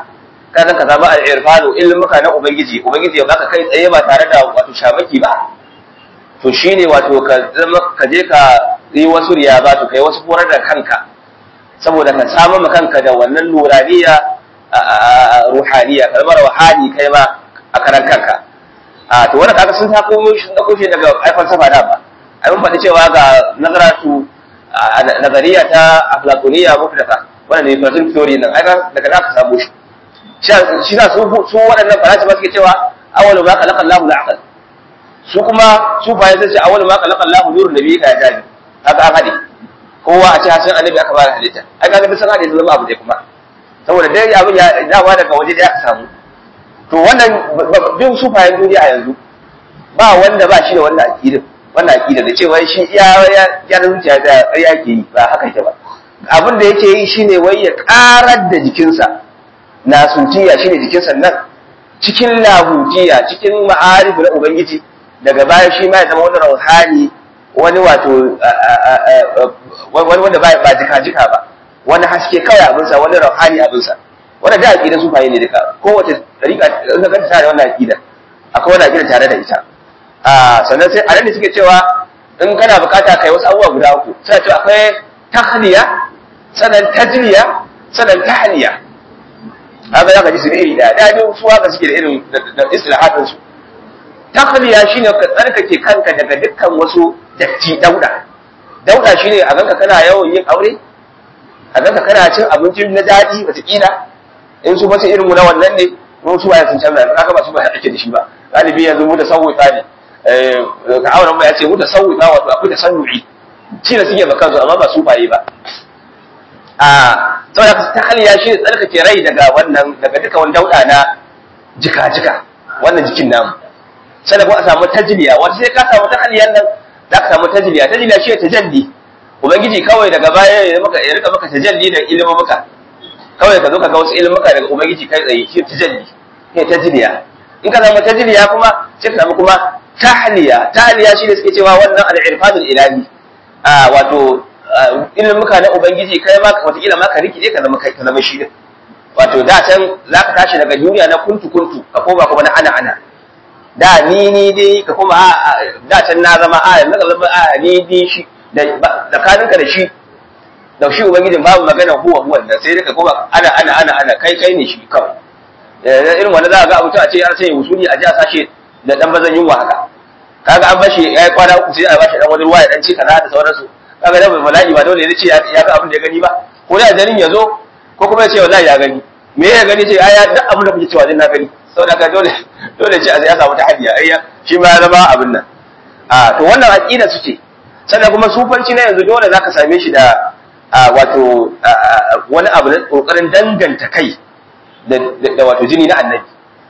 kana ka samu al-irfanu ilmuka na ubangiji ubangiji ya baka kai tsaye ba tare da wato shamaki ba to shine wato ka zama ka je ka yi wasu riya ba to kai wasu horar da kanka saboda ka samu ma kanka da wannan nuraniya ruhaniya kalmar wahani kai ma a karan kanka a to wannan kaga sun ta komo shi da koshe daga ai falsafa da ba ai mun faɗi cewa ga nazaratu nazariya ta aflatoniya mufdata wannan ne Platon theory nan ai daga da ka samu shi shi na su su waɗannan falsafa suke cewa awwalu ma khalaqa Allahu al-aql su kuma su bayan sai ce awwalu ma khalaqa Allahu nurun nabiyyi ka jadi haka an hade kowa a ce hasan annabi aka fara halitta ai kaga sun hade su zama abu dai kuma saboda dai abin ya dawa daga waje da aka samu to wannan bin su bayan duniya a yanzu ba wanda ba shi da wannan aqidin wannan aqida da cewa shi ya ya zuciya da ƙarya ke yi ba haka yake ba abin da yake yi shine wai ya karar da jikinsa na sutiya shine jikinsa nan cikin lahutiya cikin ma'arifu na ubangiji daga baya shi ma ya zama wani rauhani wani wato wani wanda ba jika-jika ba wani haske kawai abinsa wani rauhani abinsa wanda da aƙidan su ne duka kowace ɗariƙa na ganta tare wannan aƙida akwai wani aƙida tare da ita sannan sai a nan ne suke cewa in kana bukata kai wasu abubuwa guda uku suna cewa akwai tahliya sannan tajliya sannan tahliya haka za ka ji su iri ɗaya da ne su haka suke da irin da istilahatin su tahliya shine ka tsarkake kanka daga dukkan wasu datti dauda dauda shine a ganka kana yawan yin aure a ganka kana cin abinci na daɗi wataƙila in su masu irin na wannan ne mun su waye sun canza kaga ba su ba ake da shi ba galibi yanzu mu da sauwita ne ka auren mu ya ce mu da sauwita wato akwai da sannu'i shi da suke bakan su amma ba su baye ba a saboda ta haliya shi ne tsarkake rai daga wannan daga duka wani dauda na jika-jika wannan jikin namu sai ko a samu tajliya wata sai ka samu tahliyan nan za ka samu tajliya tajliya shi tajalli ubangiji kawai daga baya ya maka ya rika maka tajalli da ilimin maka kawai ka zo ka ga wasu ilimin maka daga ubangiji kai tsaye shi tajalli ne tajliya in ka samu tajliya kuma sai ka samu kuma tahliya tahliya shi ne suke cewa wannan al-irfanul ilahi a wato ilimin maka na ubangiji kai ma wata kila ma ka rikide ka zama kai ka zama shi wato da can za ka tashi daga duniya na kuntu kuntu ka koma kuma na ana ana da ni ni dai ka kuma da can na zama a yanzu ka zama a ni ni shi da tsakaninka da shi da shi ubangijin babu magana huwa huwa da sai ka kuma ana ana ana ana kai kai ne shi kawai irin wanda za a ga mutum a ce an sanya wusuli a ji a sashe da dan bazan yunwa haka kaga an bashi ya yi kwana uku sai a bashi dan wani ruwa ya dan ci kaza da sauransu kaga da bai bala'i ba dole ya ce ya ga abin da ya gani ba ko da jarin ya zo ko kuma ya ce wallahi ya gani me ya gani ce ai duk abin da kuke cewa din na gani saboda ka dole dole ce ya samu tahaddiya ai shi ma ya zama abin nan a to wannan aqida su ce sannan kuma sufanci na yanzu dole zaka same shi da wato wani abu na kokarin danganta kai da wato jini na annabi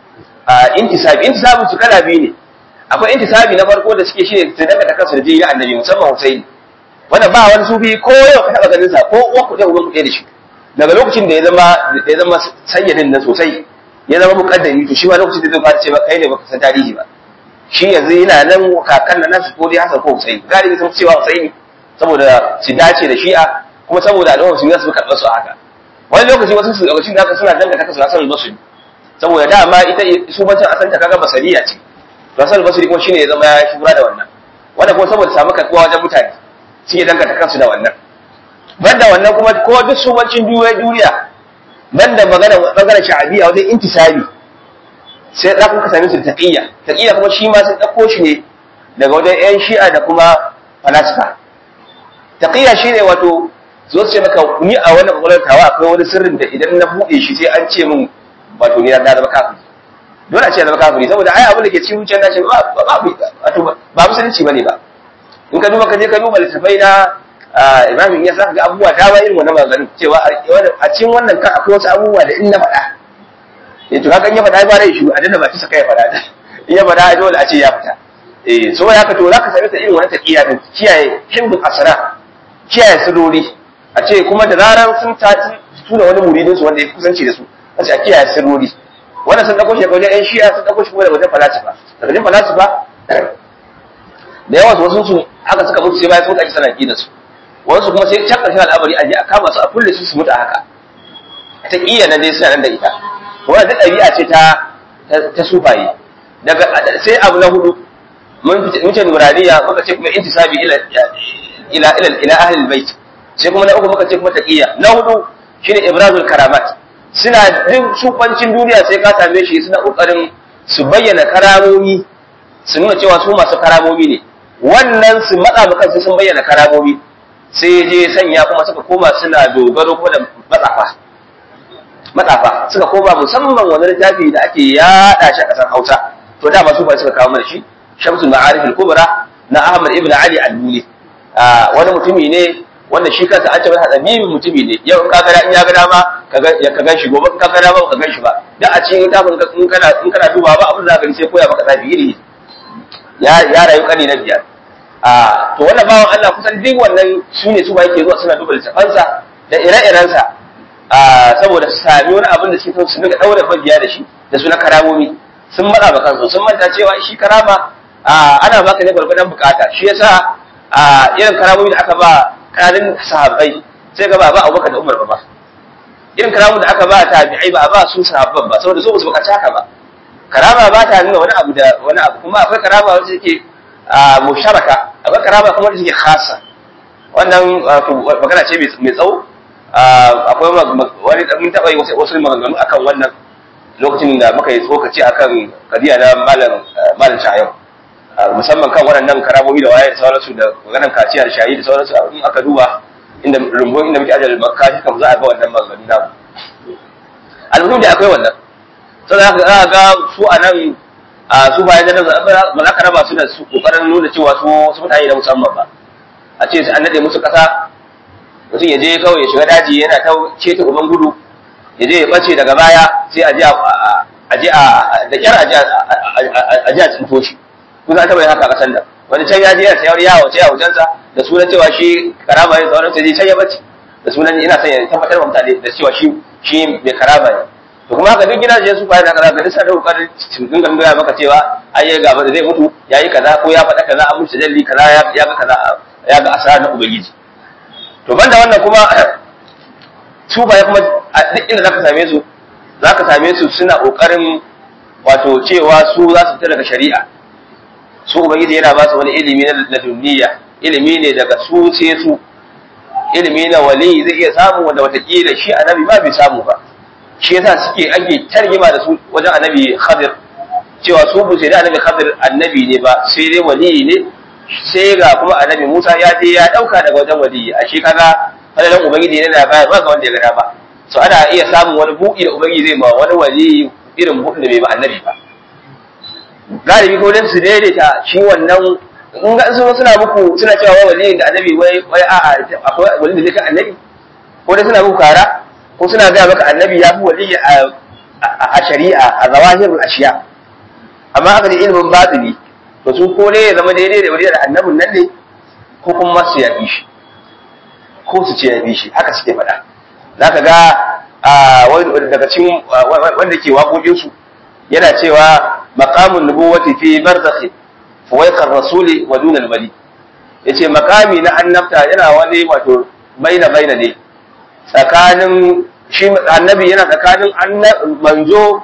intisabi intisabi su kala biyu ne akwai intisabi na farko da suke shine su danganta kansu da jini na annabi musamman Husaini wannan ba wani sufi ko yau ka taba ganin sa ko uwa ku da uban ku da shi daga lokacin da ya zama da ya zama sayyidin nan sosai ya zama mukaddami to shi ma lokacin da zai fara ce ba kai ne baka san tarihi ba shi yanzu yana nan kakan nan nasu ko dai Hassan ko Husaini galibi sun cewa Husaini saboda su dace da Shi'a kuma saboda al'umma su su karɓar su haka wani lokaci wasu su lokacin da suna danganta kansu Hassan al-Basri saboda dama ita su bancin asanta kaga basariya ce to Hassan al-Basri kuma shine ya zama ya shura da wannan wannan kuma saboda samu karɓuwa wajen mutane suke danganta kansu da wannan banda wannan kuma ko duk subancin duniya banda magana magana sha'abiya wajen intisabi sai za ku same su da taqiyya taqiyya kuma shi ma sai dauko shi ne daga wajen ƴan shi'a da kuma falasifa taqiyya shine wato zo su ce maka ni a wannan kokarin tawa akwai wani sirrin da idan na buɗe shi sai an ce min wato ni na zama kafiri dole a ce zama kafiri saboda ai abin da ke cikin zuciyar nashi ba ba wato ba musulunci bane ba in ka duba ka je ka duba littafai na imam ya sa ga abubuwa da ba irin wannan maganin cewa a cikin wannan kan akwai wasu abubuwa da in na faɗa eh to haka in ya faɗa ba rai shi a dinda ba ci saka ya faɗa in ya faɗa dole a ce ya fita eh so ya ka to zaka same ta irin wannan taqiya din kiyaye himbul asra kiyaye sirrori a ce kuma da zaran sun ta tuna wani muridin su wanda ya kusanci da su a ce a kiyaye sirrori wannan sun dauko shi daga wajen ƴan shi'a sun dauko shi kuma daga wajen falasifa daga wajen falasifa da yawa wasu su haka suka mutu sai bayan sun kaji sana da su wasu kuma sai can ƙarshen al'amari a je a kama su a kulle su su mutu a haka ta iya nan dai suna nan da ita to wannan duk ɗabi'a ce ta ta sufaye daga sai abu na hudu mun mun ce nuraniya muka ce kuma intisabi ila ila ila ila ahli albayt sai kuma na uku muka ce kuma taqiya na hudu shine ibrazul karamat suna duk sufancin duniya sai ka same shi suna kokarin su bayyana karamomi su nuna cewa su masu karamomi ne wannan su matsa ba kansu sun bayyana karamomi sai je sanya kuma suka koma suna dogaro kuma da matsafa matsafa suka koma musamman wani littafi da ake yada shi a ƙasar Hausa to da masu ba suka kawo mana shi Shamsul Ma'arif al-Kubra na Ahmad ibn Ali al-Muli wani mutumi ne wanda shi kansa an ce masa tsabibi mutumi ne yau in ka ga in ya ga dama ka gan shi gobe in ka ga dama ka gan shi ba dan a cikin littafin in kana in kana duba ba abin da ka gani sai koya maka tsafi iri ya ya rayu kani na biyar a to wannan bawan Allah kusan duk wannan su ne su ba yake zuwa suna duba littafansa da ire-irensa saboda su sami wani abin da suke su dinga daura bagiya da shi da su na karamomi sun matsa ba kansu sun manta cewa shi karama ana baka ne gwargwadon bukata shi yasa irin karamomi da aka ba kanin sahabbai sai ga ba ba Abubakar da Umar ba ba irin karamomi da aka ba tabi'ai ba ba su sahabban ba saboda su ba su bukaci haka ba karama ba ta nuna wani abu da wani abu kuma akwai karama wacce take musharaka akwai karama kuma wacce take khasa wannan magana ce mai tsawo akwai wani mun taɓa yi wasu maganganu akan wannan lokacin da muka yi tsokaci akan kadiya na malam malam shayau musamman kan waɗannan karamomi da waye da sauransu da maganar kaciya da shayi da sauransu in aka duba inda rumbun inda muke ajiyar makashi kam za a ga wannan maganganu namu almuhim da akwai wannan sai za ka ga su a nan a su bayan da ba za ka raba su da su kokarin nuna cewa su su mutane na musamman ba a ce an nade musu kasa mutum ya je kawai ya shiga daji yana ta ceta uban gudu ya je ya bace daga baya sai a je a je a da kyar a je a tsinto shi kusa an taɓa yin haka a ƙasar nan wani can ya je yana sayar yawo ce a wajensa da sunan cewa shi karama ne sauran sai can ya bace da sunan ina son ya tabbatar wa mutane da cewa shi shi mai karama ne to kuma haka duk gidajen su bayan kaza ga dukkan kokarin su dinga nuna maka cewa ai ya gaba da zai mutu yayi kaza ko ya faɗa kaza an mutu jalli kaza ya ga kaza ya ga asara na ubangiji to banda wannan kuma su baya kuma a duk inda zaka same su zaka same su suna kokarin wato cewa su za su fita daga shari'a su ubangiji yana ba su wani ilimi na ladunniya ilimi ne daga su sai su ilimi na wali zai iya samu wanda watakila shi annabi ma bai samu ba shi yasa suke ake tarjima da su wajen annabi Khadir cewa su bu sai da annabi Khadir annabi ne ba sai dai wali ne sai ga kuma annabi Musa ya je ya dauka daga wajen wali a shi kaga fadalan ubangiji ne na baya ba ga wanda ya gada ba so ana iya samun wani buki da ubangiji zai ma wani wali irin bukin da bai ba annabi ba galibi ko dan su daidaita shi wannan in ga su suna muku suna cewa wali da annabi wai wai a'a akwai wali da zai ka annabi ko dai suna muku kara ko suna gaya maka annabi ya fi wali a shari'a a zawahirul ashiya amma aka da ilimin batini to su ko ne ya zama daidai da wali da annabin nan ne ko kuma su yafi shi ko su ce yafi shi haka suke faɗa zaka ga daga cikin wanda ke waƙoƙin su yana cewa maqamun nubuwati fi barzakhi fuwaiqar rasuli wa dunal wali yace makami na annabta yana wani wato baina baina ne tsakanin shi annabi yana tsakanin manzo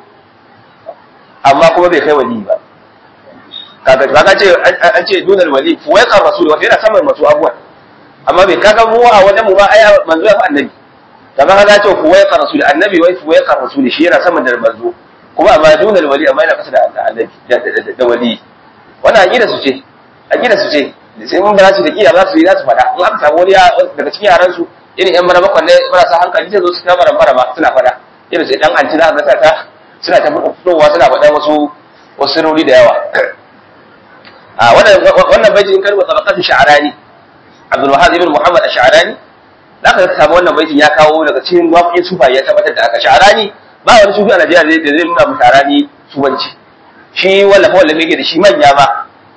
amma kuma bai kai wali ba kaga kaga ce an ce dunal wali fuwaiqar rasul wato yana saman masu abuwa amma bai kaga mu a wajen mu ba ai manzo ya fi annabi kaga kaga ce fuwaiqar rasul annabi wai fuwaiqar rasul shi yana saman da manzo kuma amma dunal wali amma yana kasa da annabi da wali wannan aqida su ce aqida su ce sai mun ba su da kiya za su yi za su faɗa in aka samu wani daga cikin yaran su irin yan mara bakwan ne marasa hankali sai zo su kama rambara ba suna faɗa irin sai dan anti za ka ta suna ta fitowa suna faɗa wasu wasu sirrori da yawa a wannan wannan baiti in karba tabaqatu sha'rani Abdul Wahhab ibn Muhammad ash-Sha'rani zaka ka samu wannan baitin ya kawo daga cikin waƙoƙin sufa ya tabbatar da aka sha'rani ba wani sufi a Najeriya da zai nuna mu sha'rani subanci shi wallafa wallafa yake da shi manya ba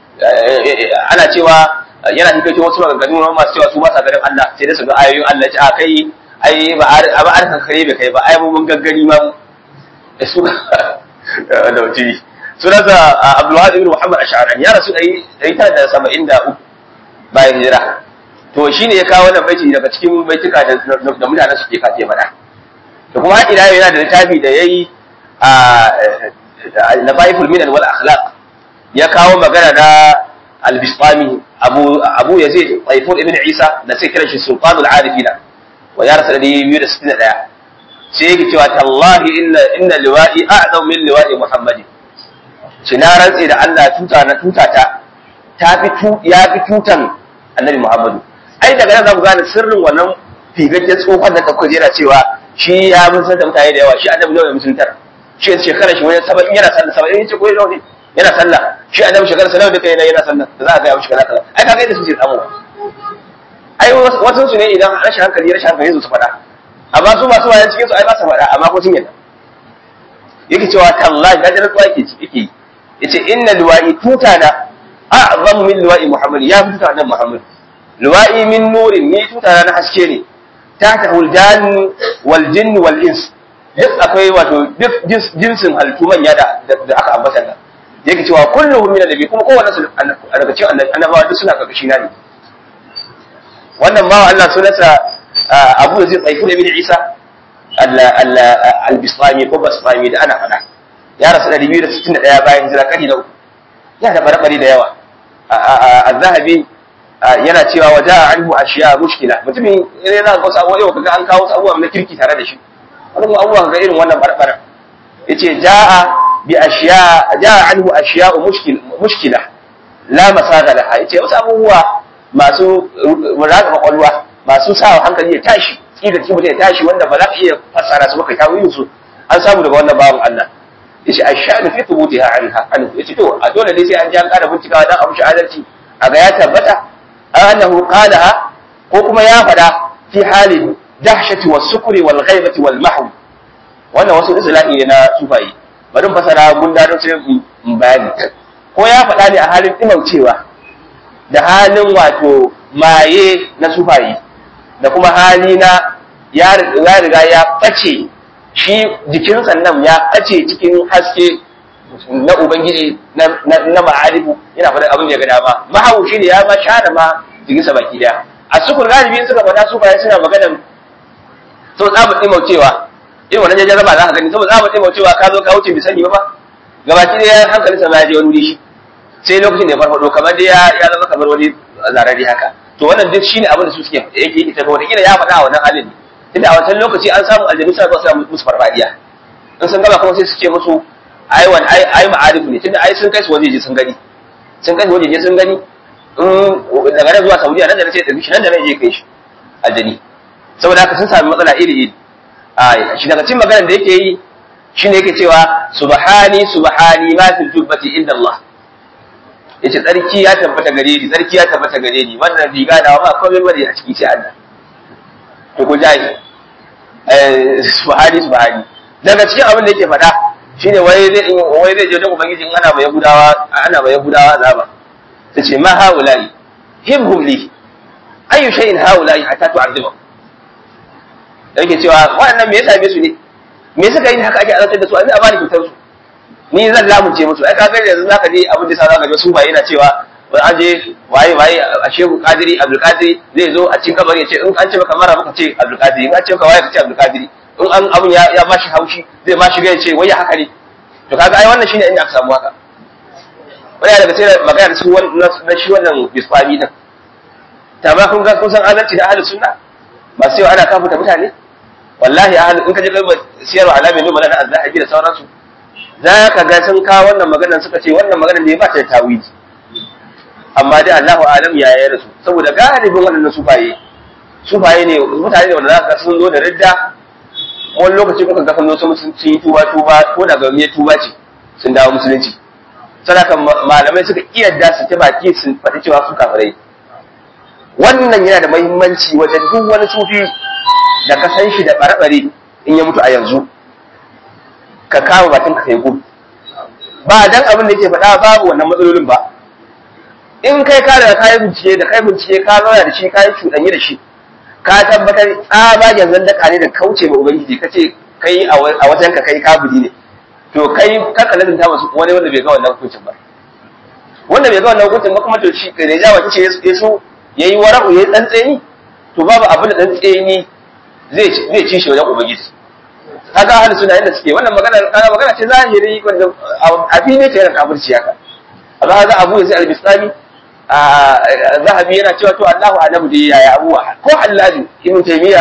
ana cewa yana hikaito wasu maganganu na masu cewa su ba sa ganin Allah sai dai su ga ayoyin Allah ce a kai ai ba a ba arkan kare bai kai ba ai mun gaggari ma da su da wuce sunansa Abdulwahid ibn Muhammad Ash'ari ya rasu ɗari tara da saba'in da uku bayan hijira to shine ya kawo wannan baiti daga cikin baituka da mutanen suke kace faɗa da kuma ila yana da littafi da yayi na baiful minan wal akhlaq ya kawo magana na al-bisqami abu abu yazid taifur ibn isa da sai kiran shi sultanul arifina wa ya rasa da 261 sai yake cewa tallahi inna inna liwa'i a'zam min liwa'i muhammadin shi na rantse da Allah tuta na tutata ta fi ya fi tutan annabi muhammadu ai daga nan za ku gane sirrin wannan figaggen tsohon da kakwaje yana cewa shi ya musulunta mutane da yawa shi annabi nawa ya musuluntar shi shekara shi wani saba'in yana sallah saba'in yace ko ne yana sallah shi annabi shekara sallah da kai yana sallah da za a ga mishi kaza kaza ai kaga yadda suke samu ai wasu su ne idan rashin hankali rashin hankali su faɗa amma su masu wayan cikin su ai ba su faɗa amma ko sun yadda yake cewa tallahi da jarar yake yake yace inna liwa'i tutana a'zamu min liwa'i muhammad ya fi tuta annabi muhammad liwa'i min nurin ni tuta na haske ne ta ta huljan wal jinn wal ins duk akwai wato duk jinsin halittu manya da da aka ambata da yake cewa kulluhum min annabi kuma kowanne su daga cikin annabawa duk suna karkashi na ne wannan ma Allah sunansa Abu Yazid Tsaifun ibn Isa al-Bisrami ko Basrami da ana faɗa ya rasu 261 bayan hijira kadi na uku ya da barbari da yawa az-Zahabi yana cewa waja anhu ashiya mushkila mutumin ne za ka wasu abubuwa yau kaga an kawo wasu abubuwa na kirki tare da shi wani abubuwa kaga irin wannan barbara yace jaa bi ashiya jaa anhu ashiya mushkil mushkila la masaga laha yace wasu abubuwa masu raka kwakwalwa masu sa hankali ya tashi tsida ki mutum ya tashi wanda ba za ka iya fassara su baka tawilin su an samu daga wannan bawan Allah yace ashhadu fi thubutiha anha anhu yace to a dole ne sai an ji an ƙara bincikawa dan abu shi adalci a ga ya tabbata annahu qalaha ko kuma ya fada fi halin dahshati was sukri wal ghaibati wal mahw wannan wasu islahi ne na sufayi bari fasara gunda don sai in bayani ko ya fada ne a halin dimaucewa da halin wato maye na sufayi da kuma hali na ya riga ya bace shi jikin sannan ya bace cikin haske na ubangiji na ma'arifu yana faɗin abin da ya ga dama mahawu shi ne ya ma share ma jikinsa baki daya a sukun galibi suka faɗa su bayan suna maganan to za mu ɗimaucewa irin wannan jajen raba za ka gani saboda za mu ɗimaucewa ka zo ka wuce bai sani ba ba gabaki daya hankalinsa ma ya je wani wuri shi sai lokacin da ya farfaɗo kamar dai ya zama kamar wani zarari haka to wannan duk shine abin da su suke yake ita ga wata ya faɗa a wannan halin tunda a wancan lokaci an samu aljanu suna zuwa suna musu farfadiya in sun gaba kuma sai su ce musu ai wani ai ai ma'arifu ne tunda ai sun kai su wajeje sun gani sun kai su wajeje sun gani in daga nan zuwa Saudiya nan da nace da shi nan da nan je kai shi aljani saboda haka sun sami matsala iri iri a shi daga cikin maganar da yake yi shine yake cewa subhani subhani ma fi jubbati inda Allah yace tsarki ya tabbata gare ni tsarki ya tabbata gare ni wannan riga da ba komai bane a ciki sai Allah to ko jayi eh subhani subhani daga cikin abin da yake faɗa shine wai zai wai zai je wajen ubangiji in ana mai yahudawa ana mai yahudawa azaba tace ma haula'i hibhum li ayu shay'in haula'i hatta tu'adhibu yake cewa wannan me ya same su ne me suka yi haka ake azabtar da su a zai bani fitar su ni zan lamunce musu ai kaga yanzu zaka je abin da sa zaka ga su ba yana cewa wai an je waye waye a shehu kadiri abdul kadiri zai zo a cikin kabari ya ce in an ce maka mara muka ce abdul kadiri in an ce maka waye ka ce abdul kadiri in an abun ya ya bashi haushi zai bashi ga ya ce wai haka ne to kaga ai wannan shine inda aka samu haka wani daga sai magana su na shi wannan bisfami din ta ba kun ga kun san adalci da ahlus sunna ba sai ana kafuta mutane wallahi ahlus in ka je kai siyarwa alamin numa na azzahabi da sauransu za ka ga sun kawo wannan maganar suka ce wannan maganar ne ba ta da tawili amma dai Allahu alam ya yi rasu saboda galibin waɗannan sufaye sufaye ne mutane ne wanda za ka sun zo da ridda wani lokaci kuka ga sun zo sun yi tuba tuba ko da ga tuba ce sun dawo musulunci sadaka malamai suka iya da su ta baki sun faɗi cewa su kafirai wannan yana da muhimmanci wajen duk wani sufi da ka san shi da bare in ya mutu a yanzu ka kama bakin ka kai gudu ba dan abin da yake faɗa babu wannan matsalolin ba in kai ka daga kayan bincike da kai bincike ka zauna da shi ka yi cuɗanyi da shi ka tabbatar tsabagen zandaka ne da kauce ma ubangiji ka ce kai a wajen ka kai kabuli ne to kai kaka lazimta masu wani wanda bai ga wannan hukuncin ba wanda bai ga wannan hukuncin ba kuma to shi da ya jawa ce ya so yayi wara'u yayi tsantseni to babu abin da tsantseni zai zai ci shi wajen ubangiji kaga ahli sunna inda suke wannan magana kaga magana ce zahiri wanda a fili ce yana kafirci haka amma kaga Abu Yazid al-Bistami zahabi yana cewa to Allahu a'lamu da yaya abuwa ko Halladi ibn Taymiya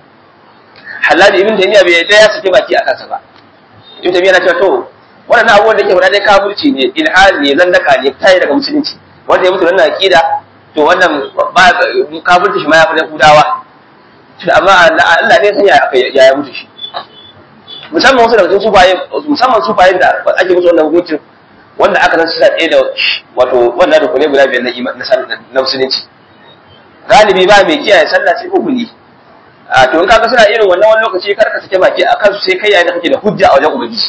Halladi ibn Taymiya bai da ya saki baki akan sa ba ibn Taymiya yana cewa to wannan abubuwan da ke faɗa dai kafirci ne ilhadi ne zandaka ne tayi daga musulunci wanda ya mutu wannan aqida to wannan ba kafirci shi ma ya fi Yahudawa amma Allah ne san ya ya mutu shi musamman wasu daga cikin sufaye musamman sufayen da ake musu wannan hukuncin wanda aka san suna ɗaya da wato wannan rukunai guda biyar na iman na musulunci galibi ba mai kiyaye sallah sai hukuni a to in kaga suna irin wannan wani lokaci kar ka sake baki a kansu sai kai yayin da kake da hujja a wajen ubangiji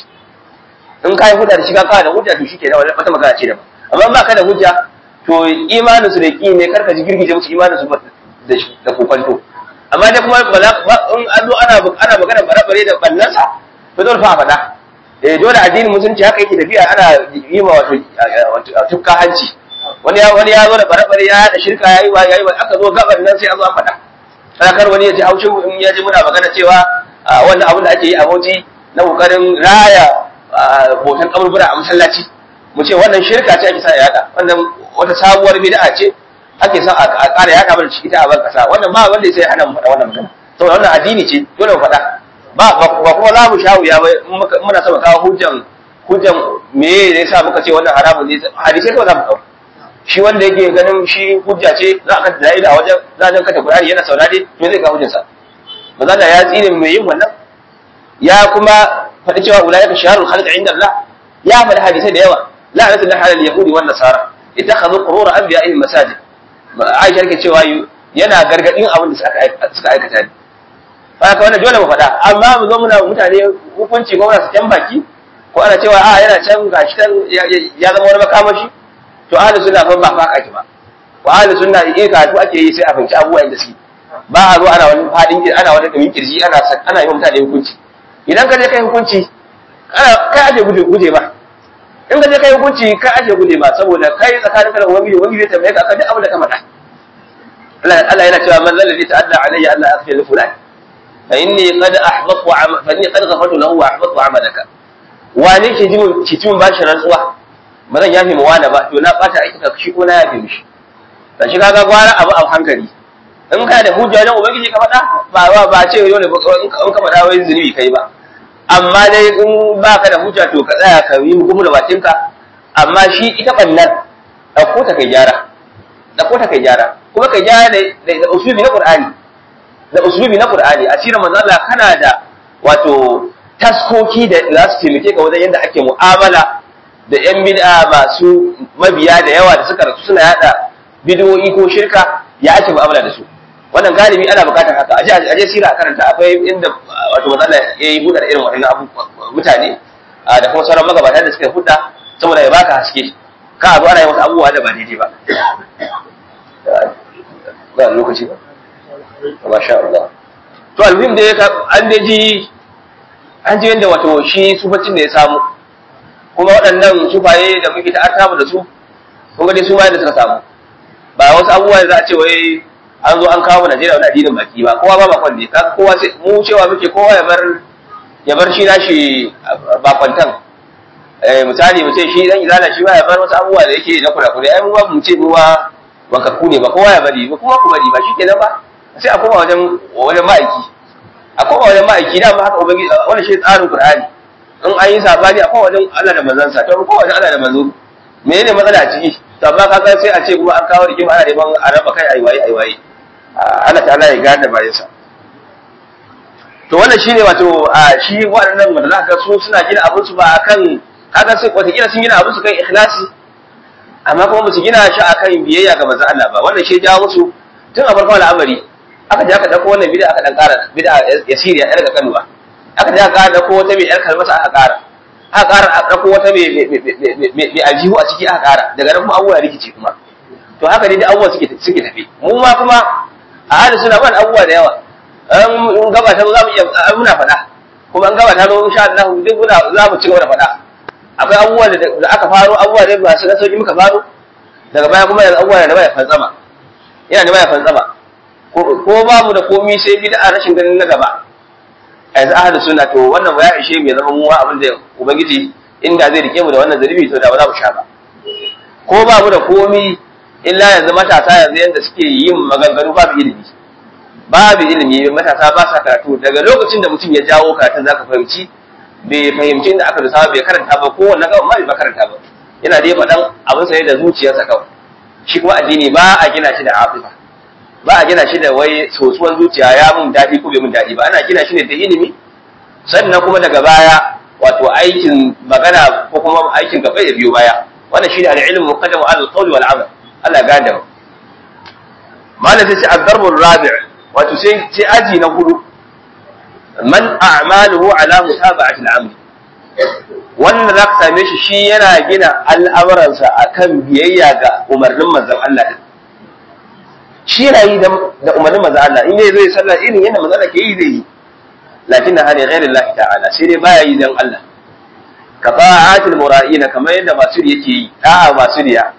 in kai hujja da shi ka da hujja to shike da wata magana ce da amma ba ka da hujja to imanin su da ki ne kar ka ji girgije musu imanin su da kokonto amma dai kuma in an zo ana ana magana bare-bare da ballansa to dole fa a faɗa eh dole addinin musulunci haka yake tafiya ana yi ma wato tukka hanci wani ya wani ya zo da bare-bare ya da shirka yayi wa yayi wa aka zo gaban nan sai an zo an faɗa kar wani ya ji haushin in ya ji muna magana cewa wannan abin da ake yi a Bauchi na kokarin raya botan kaburbura a masallaci mu ce wannan shirka ce ake sa yada wannan wata sabuwar bid'a ce ake sa a ƙara yaka mana ciki ta a ban kasa wannan ba wanda sai hana mu faɗa wannan magana saboda wannan addini ce dole mu faɗa ba ba kuma za mu sha wuya ba muna sama kawo hujjan hujjan me ne yasa muka ce wannan haramun ne hadisi kawai za mu kawo shi wanda yake ganin shi hujja ce za a kanta da a wajen za a kata Qur'ani yana saurare me zai kawo hujjansa maza da ya tsine mai yin wannan ya kuma faɗi cewa ulaika sharul khalq inda Allah ya faɗi hadisai da yawa la'natu lillahi alal yahudi wan nasara ittakhadhu qurur anbiya'ihim masajid Aisha ke cewa yana gargadin abin da suka aikata ne haka wannan dole mu faɗa amma mu zo muna mutane hukunci ko muna su can baki ko ana cewa a yana can gashi can ya zama wani makamashi to ahli sunna fa ba fa kake ba wa ahli sunna in karatu ake yi sai a fahimci abubuwan da suke ba a zo ana wani fadin ana wani dumin kirji ana ana yi mutane hukunci idan ka je kai hukunci kai ake guje guje ba in ka je kai hukunci kai ake guje ba saboda kai tsakaninka da ubangiji ubangiji zai tambaye ka akan duk abin da ka faɗa Allah yana cewa man zalladhi ta'adda alayya Allah aghfir li fulan fa inni qad ahbatu fa inni qad ghafartu lahu wa ahbatu amalaka wane ke ji mun ki mun bashi rantsuwa ba zan yafe mu wani ba to na bata aiki ka shi ko na yafe mishi dan shi kaga gwara abu a hankali in ka da hujja dan ubangiji ka faɗa ba ba ba ce dole in ka faɗa wai zunubi kai ba amma dai in ba ka da hujja to ka tsaya ka yi gumu da bakinka amma shi ita bannan ɗauko ta kai gyara ɗauko ta kai gyara kuma kai gyara da usulubi na qur'ani da usulubi na qur'ani a cikin manzo Allah kana da wato taskoki da za su taimake ka wajen yadda ake mu'amala da yan bid'a masu mabiya da yawa da suka rasu suna yada bid'o'i ko shirka ya ake mu'amala da su wannan galibi ana bukatar haka aje aje sira a karanta akwai inda wato manzo Allah ya yi buɗe irin waɗannan mutane da kuma sauran magabata da suka hudda saboda ya baka haske ka abu ana yi wasu abubuwa da ba daidai ba ba lokaci ba masha Allah to alhim da an da ji an ji yadda wato shi sufacin da ya samu kuma waɗannan sufaye da muke ta'arta da su kun ga dai su ma yadda suka samu ba wasu abubuwa da za a ce wai an zo an kawo Najeriya wani addinin baki ba kowa ba bakon ne kaga kowa sai mu cewa muke kowa ya bar ya bar shi nashi bakwantan eh misali mu ce shi dan izala shi ba ya bar wasu abubuwa da yake na kurakure ai mu ba mu ce mu ba wankakku ne ba kowa ya bari ba kuma ku bari ba shi kenan ba sai a koma wajen wajen ma'aiki a koma wajen ma'aiki da ma haka ubangiji wannan shi tsarin qur'ani in an yi sabani a koma wajen Allah da manzansa to ko wajen Allah da manzo menene matsala a ciki to amma kaga sai a ce kuma an kawo rigima ana neman a raba kai aiwaye aiwaye Allah ta'ala ya gane bayansa to wannan shine wato shi waɗannan wanda za ka su suna gina abin su ba akan kaga sai wata sun gina abin su kan ikhlasi amma kuma musu gina shi akan biyayya ga manzon Allah ba wannan shi ya jawo musu tun a farkon al'amari aka je aka dauko wannan bid'a aka dan ƙara bid'a yasiriya yar ga kanuwa aka je aka dauko wata mai yar kalmata aka ƙara aka ƙara aka dauko wata mai mai aljihu a ciki aka ƙara daga nan kuma abubuwa rikici kuma to haka dai abubuwa suke suke tafi mu ma kuma a hali suna ban abubuwa da yawa in gaba ta za mu iya muna faɗa kuma in gaba ta zo insha Allah duk muna za mu ci gaba da faɗa akwai abubuwa da aka faro abubuwa da ba su na sauki muka faro daga baya kuma yanzu abubuwa da baya fantsama yana da baya fantsama ko ba mu da komi sai bid'a rashin ganin na gaba a yanzu ahlus sunna to wannan ya ishe mu ya zama mu abin da ubangiji inda zai rike mu da wannan zalibi to da ba za mu sha ba ko ba mu da komi illa yanzu matasa yanzu yanda suke yin maganganu babu ilimi babu ilimi matasa ba sa karatu daga lokacin da mutum ya jawo karatun zaka fahimci bai fahimci inda aka dusa bai karanta ba ko wannan gaban ma bai karanta ba yana dai faɗan abin sa da zuciyarsa kawai shi kuma addini ba a gina shi da afifa ba a gina shi da wai sosuwan zuciya ya mun daɗi ko bai mun daɗi ba ana gina shi ne da ilimi sannan kuma daga baya wato aikin magana ko kuma aikin gaba ya biyo baya wannan shine al-ilmu muqaddamu ala al-qawl wal amal Allah ya gada mu malam sai ad-darb ar-rabi' wato sai sai aji na hudu man a'maluhu ala mutaba'ati al-amr wannan zaka same shi shi yana gina al'amuransa akan biyayya ga umarnin manzon Allah din shi yana yi da umarnin manzon Allah in zai sallah irin yadda manzon Allah ke yi zai yi lakin na hali ghairin Allah ta'ala sai dai baya yi dan Allah ka ta'atul mura'ina kamar yadda masu yake yi da'a masu riya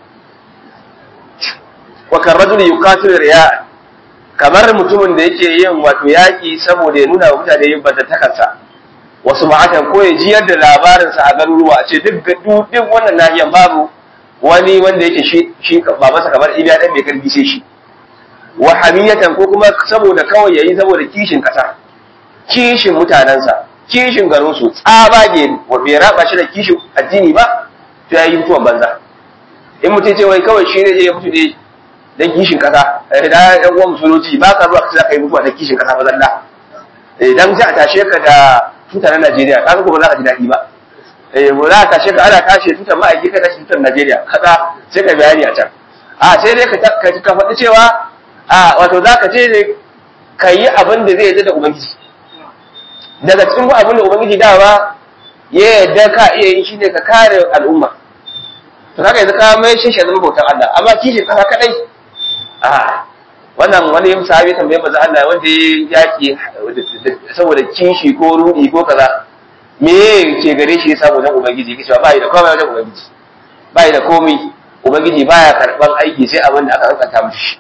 wa kan rajul yuqatilu riya kamar mutumin da yake yin wato yaki saboda ya nuna wa mutane yin takarsa wasu ma'atan ko ya jiyar da labarinsa a garuruwa a ce duk duk wannan nahiyan babu wani wanda yake shi shi ba masa kamar iliya dan mai karfi sai shi wa hamiyatan ko kuma saboda kawai yayi saboda kishin kasa kishin mutanensa kishin garinsu tsabage wa bai raba shi da kishin addini ba to ya yi mutuwan banza in mutum ce wai kawai shi ne ya mutu ne dan kishin kasa da yan uwan musulunci ba ka zuwa ka kai mutuwa da kishin kasa ba zalla idan za a tashe ka da tutar Najeriya ka ko ba za ka ji daɗi ba eh ba za ka tashe ka ana tashe tutar ma'aiki ka tashi tutar Najeriya kaza sai ka bayani a can a sai dai ka ka faɗi cewa a wato za ka ce ne ka yi abin da zai yi da ubangiji daga cikin abin da ubangiji dawa ya yadda ka iya yi shine ka kare al'umma to kaga yanzu ka mai shi zama bautan Allah amma kishi kasa kadai a wannan wani sahabi tambaye manzo Allah wanda ya yaki saboda kishi ko rudi ko kaza me ke gare shi saboda ubangiji kace ba yi da komai wajen ubangiji ba yi da komai ubangiji baya karban aiki sai abin da aka hankanta mishi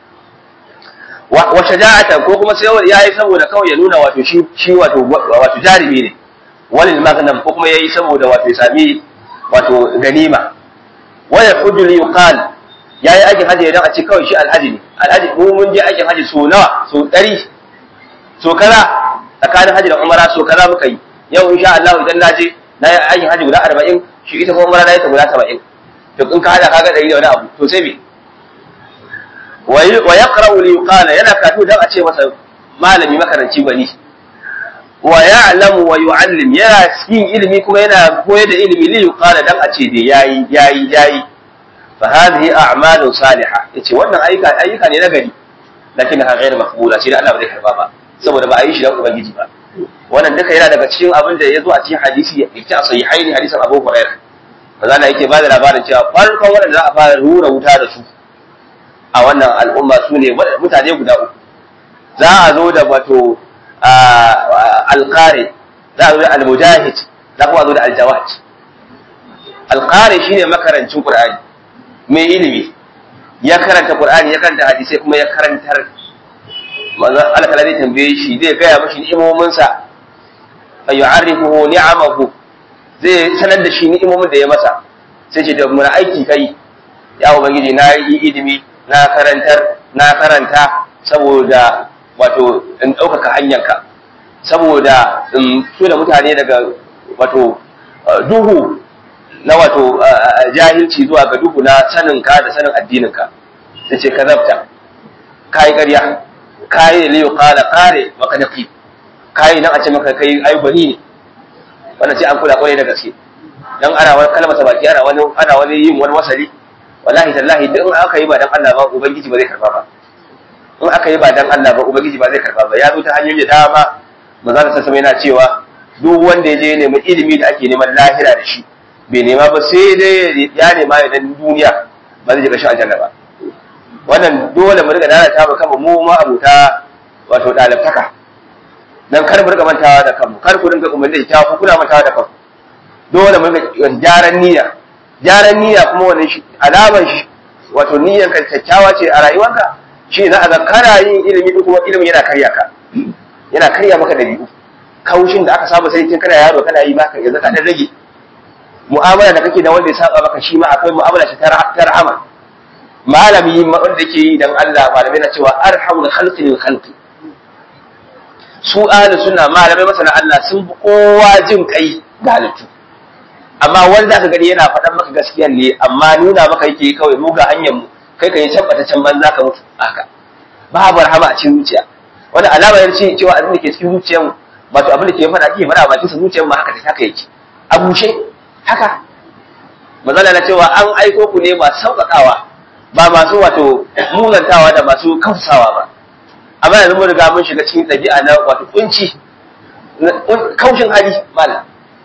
wa shaja'atan ko kuma sai yayi saboda kawai ya nuna wato shi shi wato wato jarimi ne walil maghnam ko kuma yayi saboda wato ya sami wato ganima wa yahudu li yuqal yayi aikin haji idan a ce kawai shi alhaji ne alhaji mu mun je aikin haji so nawa so 100 so kaza tsakanin haji da umara so kaza muka yi yau insha Allah idan na je na yi aikin haji guda 40 shi ita kuma umara na yi ta guda 70 to in ka hada kaga 100 da wani abu to sai me wa yaqra'u li yuqala yana karatu dan a ce masa malami makaranci gwani wa ya'lamu wa yu'allim yana yin ilimi kuma yana koyar da ilimi li yuqala dan a ce dai yayi yayi yayi fa hadhihi a'malu salihah yace wannan ayyuka ayyuka ne na gari lakin ha ghairu maqbula shi da Allah ba zai karba ba saboda ba a yi shi dan ubangiji ba wannan duka yana daga cikin abin da ya zo a cikin hadisi yake a sahihaini hadisin Abu Hurairah manzo Allah yake ba da labarin cewa farkon wanda za a fara rura wuta da su a wannan al'umma su ne mutane guda uku za a zo da wato alƙare za a zo da almujahid za kuma a zo da aljawad alƙare shine makarancin qur'ani mai ilimi ya karanta qur'ani ya karanta hadisai kuma ya karantar manzo Allah kala zai tambaye shi zai gaya mashi ni'imomin sa fa yu'arrifuhu ni'amahu zai sanar da shi ni'imomin da ya masa sai ce da mun aiki kai ya ubangiji na yi ilimi na karantar na karanta saboda wato in ɗaukaka hanyarka saboda in so da mutane daga wato duhu na wato jahilci zuwa ga duhu na saninka da sanin addininka da ce ka zabta ka yi ƙarya ka yi da liyo kala kare maka dafi ka yi nan a ce maka kai ai gwani ne wannan sai an kula kwarai da gaske dan ana wani kalmata baki ana wani ana wani yin wani wasali wallahi tallahi duk in aka yi ba dan Allah ba ubangiji ba zai karba ba in aka yi ba dan Allah ba ubangiji ba zai karba ba ya zo ta hanyoyi da dama manzo ta sama yana cewa duk wanda ya je neman ilimi da ake neman lahira da shi bai nema ba sai dai ya nema ya dan duniya ba zai shiga shi aljanna ba wannan dole mu riga dana ta ba kama mu ma abuta wato dalibtaka dan kar mu riga mantawa da kanmu kar ku dinga umarni da ku kuna mantawa da kanku dole mu riga gyaran niyya gyaran niyya kuma wannan shi alamar shi wato niyyar ka kyakkyawa ce a rayuwarka shi za a ga kana yin ilimi duk kuma ilimin yana karya ka yana karya maka dabi'u kaushin da aka saba sai tun kana yaro kana yi baka yanzu ka dan rage mu'amala da kake da wanda ya saba maka shi ma akwai mu'amala ta rahama malami wanda yake yi dan Allah malamai na cewa arhamul khalqi lil khalqi su ahli sunna malamai masana Allah sun fi kowa jin kai ga halittu amma wani zaka gani yana faɗan maka gaskiyar ne amma nuna maka yake kawai mu ga hanyar mu kai ka yi tabbata can banza ka mutu haka babu rahama a cikin zuciya wani alama ya ce cewa abin da ke cikin zuciyar mu wato abin da ke faɗa ke faɗa a bakin sa zuciyar mu haka ta haka yake a bushe haka mazala na cewa an aiko ku ne masu sauƙaƙawa ba masu wato munantawa da masu kausawa ba amma yanzu mun riga mun shiga cikin ɗabi'a na wato kunci kaushin hali malam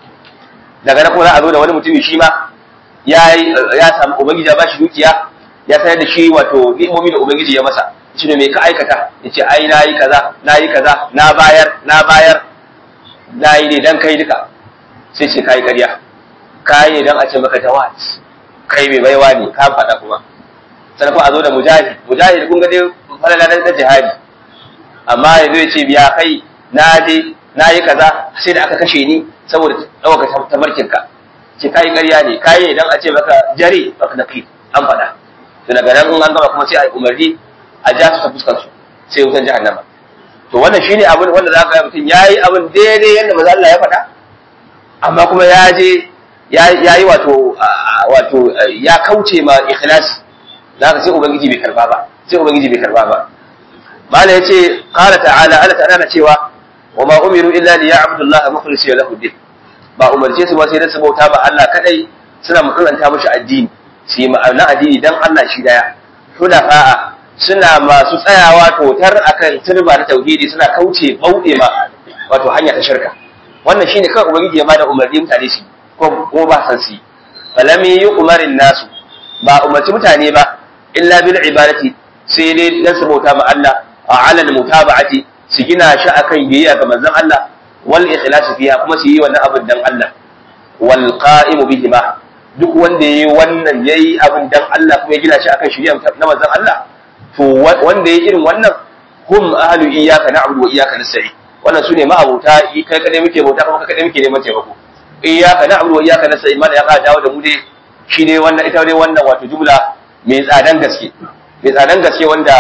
daga nan kuma za a zo da wani mutumi shi ma ya ya samu ubangiji ya bashi dukiya ya sayar da shi wato ni'imomi da ubangiji ya masa shi ne me ka aikata yace ai nayi kaza nayi kaza na bayar na bayar nayi ne dan kai duka sai ce kai ƙarya kai ne dan a ce maka tawat kai mai baiwa ne ka faɗa kuma sannan kuma a zo da mujahid mujahid kun ga dai falala na jihadi amma yanzu ya ce biya kai na je na yi kaza sai da aka kashe ni saboda ɗaukaka tabarkinka ce kayi ƙarya ne kayi idan a ce maka jare baka da kai an faɗa to daga nan in an gama kuma sai a umarni a ja su ta fuskar su sai wutan jahannama to wannan shine abin wanda za ka yi mutum ya yi abin daidai yadda maza Allah ya faɗa amma kuma ya je ya yi wato wato ya kauce ma ikhlasi za ka sai ubangiji bai karba ba sai ubangiji bai karba ba mala yace qala ta'ala Allah ta'ala na cewa wa ma umiru illa liya'budu Allah mukhlisina lahu din ba umarce su ba sai da su bauta ba Allah kadai suna mutunta mishi addini su yi ma'ana addini dan Allah shi daya hudafa'a suna masu tsayawa totar akan turba na tauhidi suna kauce bauɗe ma wato hanya ta shirka wannan shine kawai ubangiji ya bada umarni mutane su ko ko ba san su falam yu'marin nasu ba umarci mutane ba illa bil ibadati sai dai dan su bauta ma Allah a alal mutaba'ati su gina shi akan biyayya ga manzon Allah wal ikhlas fiha kuma su yi wannan abin dan Allah wal qa'imu bihima duk wanda yayi wannan yayi abin dan Allah kuma ya gina shi akan shari'a na manzon Allah to wanda yayi irin wannan hum ahlu iyyaka na'budu wa iyyaka nasta'in wannan sune ma'abuta kai kadai muke bauta kuma kai kadai muke neman taimako iyyaka na'budu wa iyyaka nasta'in mana ya ka dawo da mu dai shi ne wannan ita dai wannan wato jumla mai tsadan gaske mai tsadan gaske wanda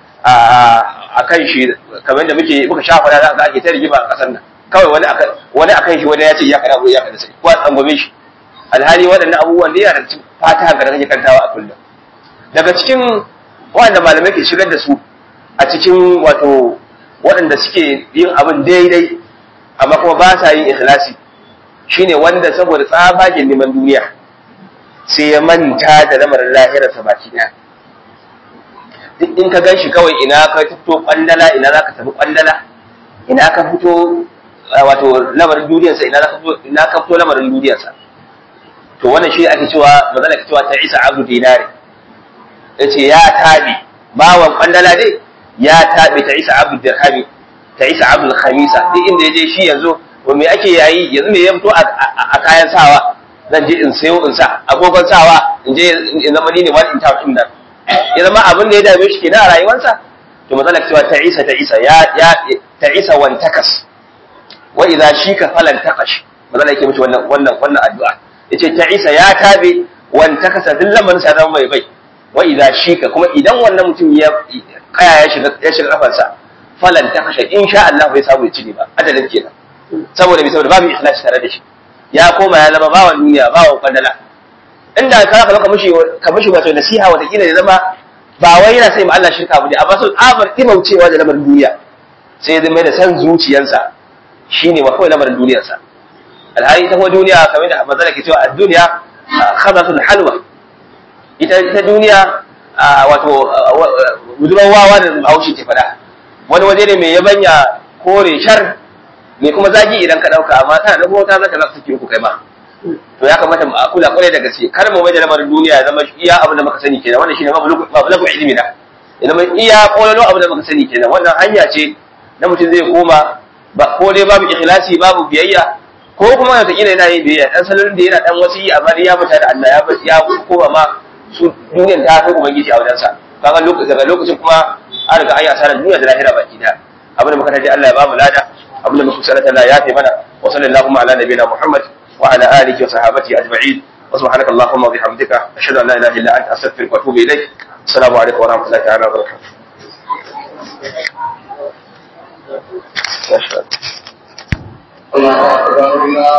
a kan shi kamar da muke muka shafa da za ake ta rigima a kasar nan kawai wani akan wani akan shi wani ya ce iyyaka na'budu wa iyyaka nasta'in ko an gome shi alhali waɗannan abubuwan ne yana da fata ga kake kantawa a kullum daga cikin waɗanda malamai ke shigar da su a cikin wato waɗanda suke yin abin daidai amma kuma ba sa yin ikhlasi shine wanda saboda tsabagen neman duniya sai ya manta da lamarin lahirarsa baki ɗaya duk in ka gan shi kawai ina ka fito kwandala ina za ka tafi kwandala ina ka fito wato lamarin duniyarsa ina ka fito ina ka fito lamarin duniyarsa to wannan shi ake cewa magana cewa ta isa abu dinari yace ya tabi bawan kwandala dai ya tabi ta isa abu dirhami ta isa abu khamisa duk inda yaje shi yanzu wa me ake yayi yanzu me ya fito a kayan sawa zan je in sayo in sa agogon sawa in je in zama ni ne wani in tawo nan ya zama abin da ya dame shi kenan a rayuwarsa to matsalar cewa ta isa ta isa ya ya ta isa wan takas wa idza shika falan taqash matsalar yake mishi wannan wannan wannan addu'a yace ta isa ya tabe wan takasa duk lamarin sa zama mai bai wa idza shika kuma idan wannan mutum ya kaya ya shiga ya shiga kafarsa falan taqash insha Allah bai samu ya ci ba adalin kenan saboda bi saboda babu ikhlasi tare da shi ya koma ya zama bawan duniya bawan kwandala inda ka ka ka mishi ka mishi wato nasiha wata kila ya zama ba wai yana sai ma Allah shirka ba ne amma sun abar imaucewa da lamarin duniya sai ya zama da san zuciyarsa shine wa kawai lamarin duniyarsa alhali ta kuma duniya kamar da manzala ke cewa ad-dunya khabathul halwa ita ita duniya wato budurwar wawa da Bahaushe ke fada wani waje ne mai yabanya kore shar me kuma zagi idan ka dauka amma tana da mota zaka zaka saki uku kai ma to ya kamata mu kula kwarai da gaske kar mu mai da lamarin duniya zama iya abin da muka sani kenan wannan shine babu lagu ilimi na ya zama iya kololo abin da muka sani kenan wannan hanya ce na mutum zai koma ba ko dai babu ikhlasi babu biyayya ko kuma wata kila yana yin biyayya dan salon da yana dan wasu yi amma ya fita da Allah ya ya koma ma su duniyar ta kai ubangiji a wajensa kaga lokacin daga lokacin kuma an riga an yi asarar duniya da lahira baki da abin da muka taji Allah ya ba mu lada abin da muka sanata Allah ya fi mana wa sallallahu ala nabiyina Muhammad wa ala alihi wa sahabati ajma'in wa subhanaka allahumma wa bihamdika ashhadu an la ilaha illa anta astaghfiruka wa atubu ilayk assalamu alaikum wa rahmatullahi ta'ala wa barakatuh الله أكبر الله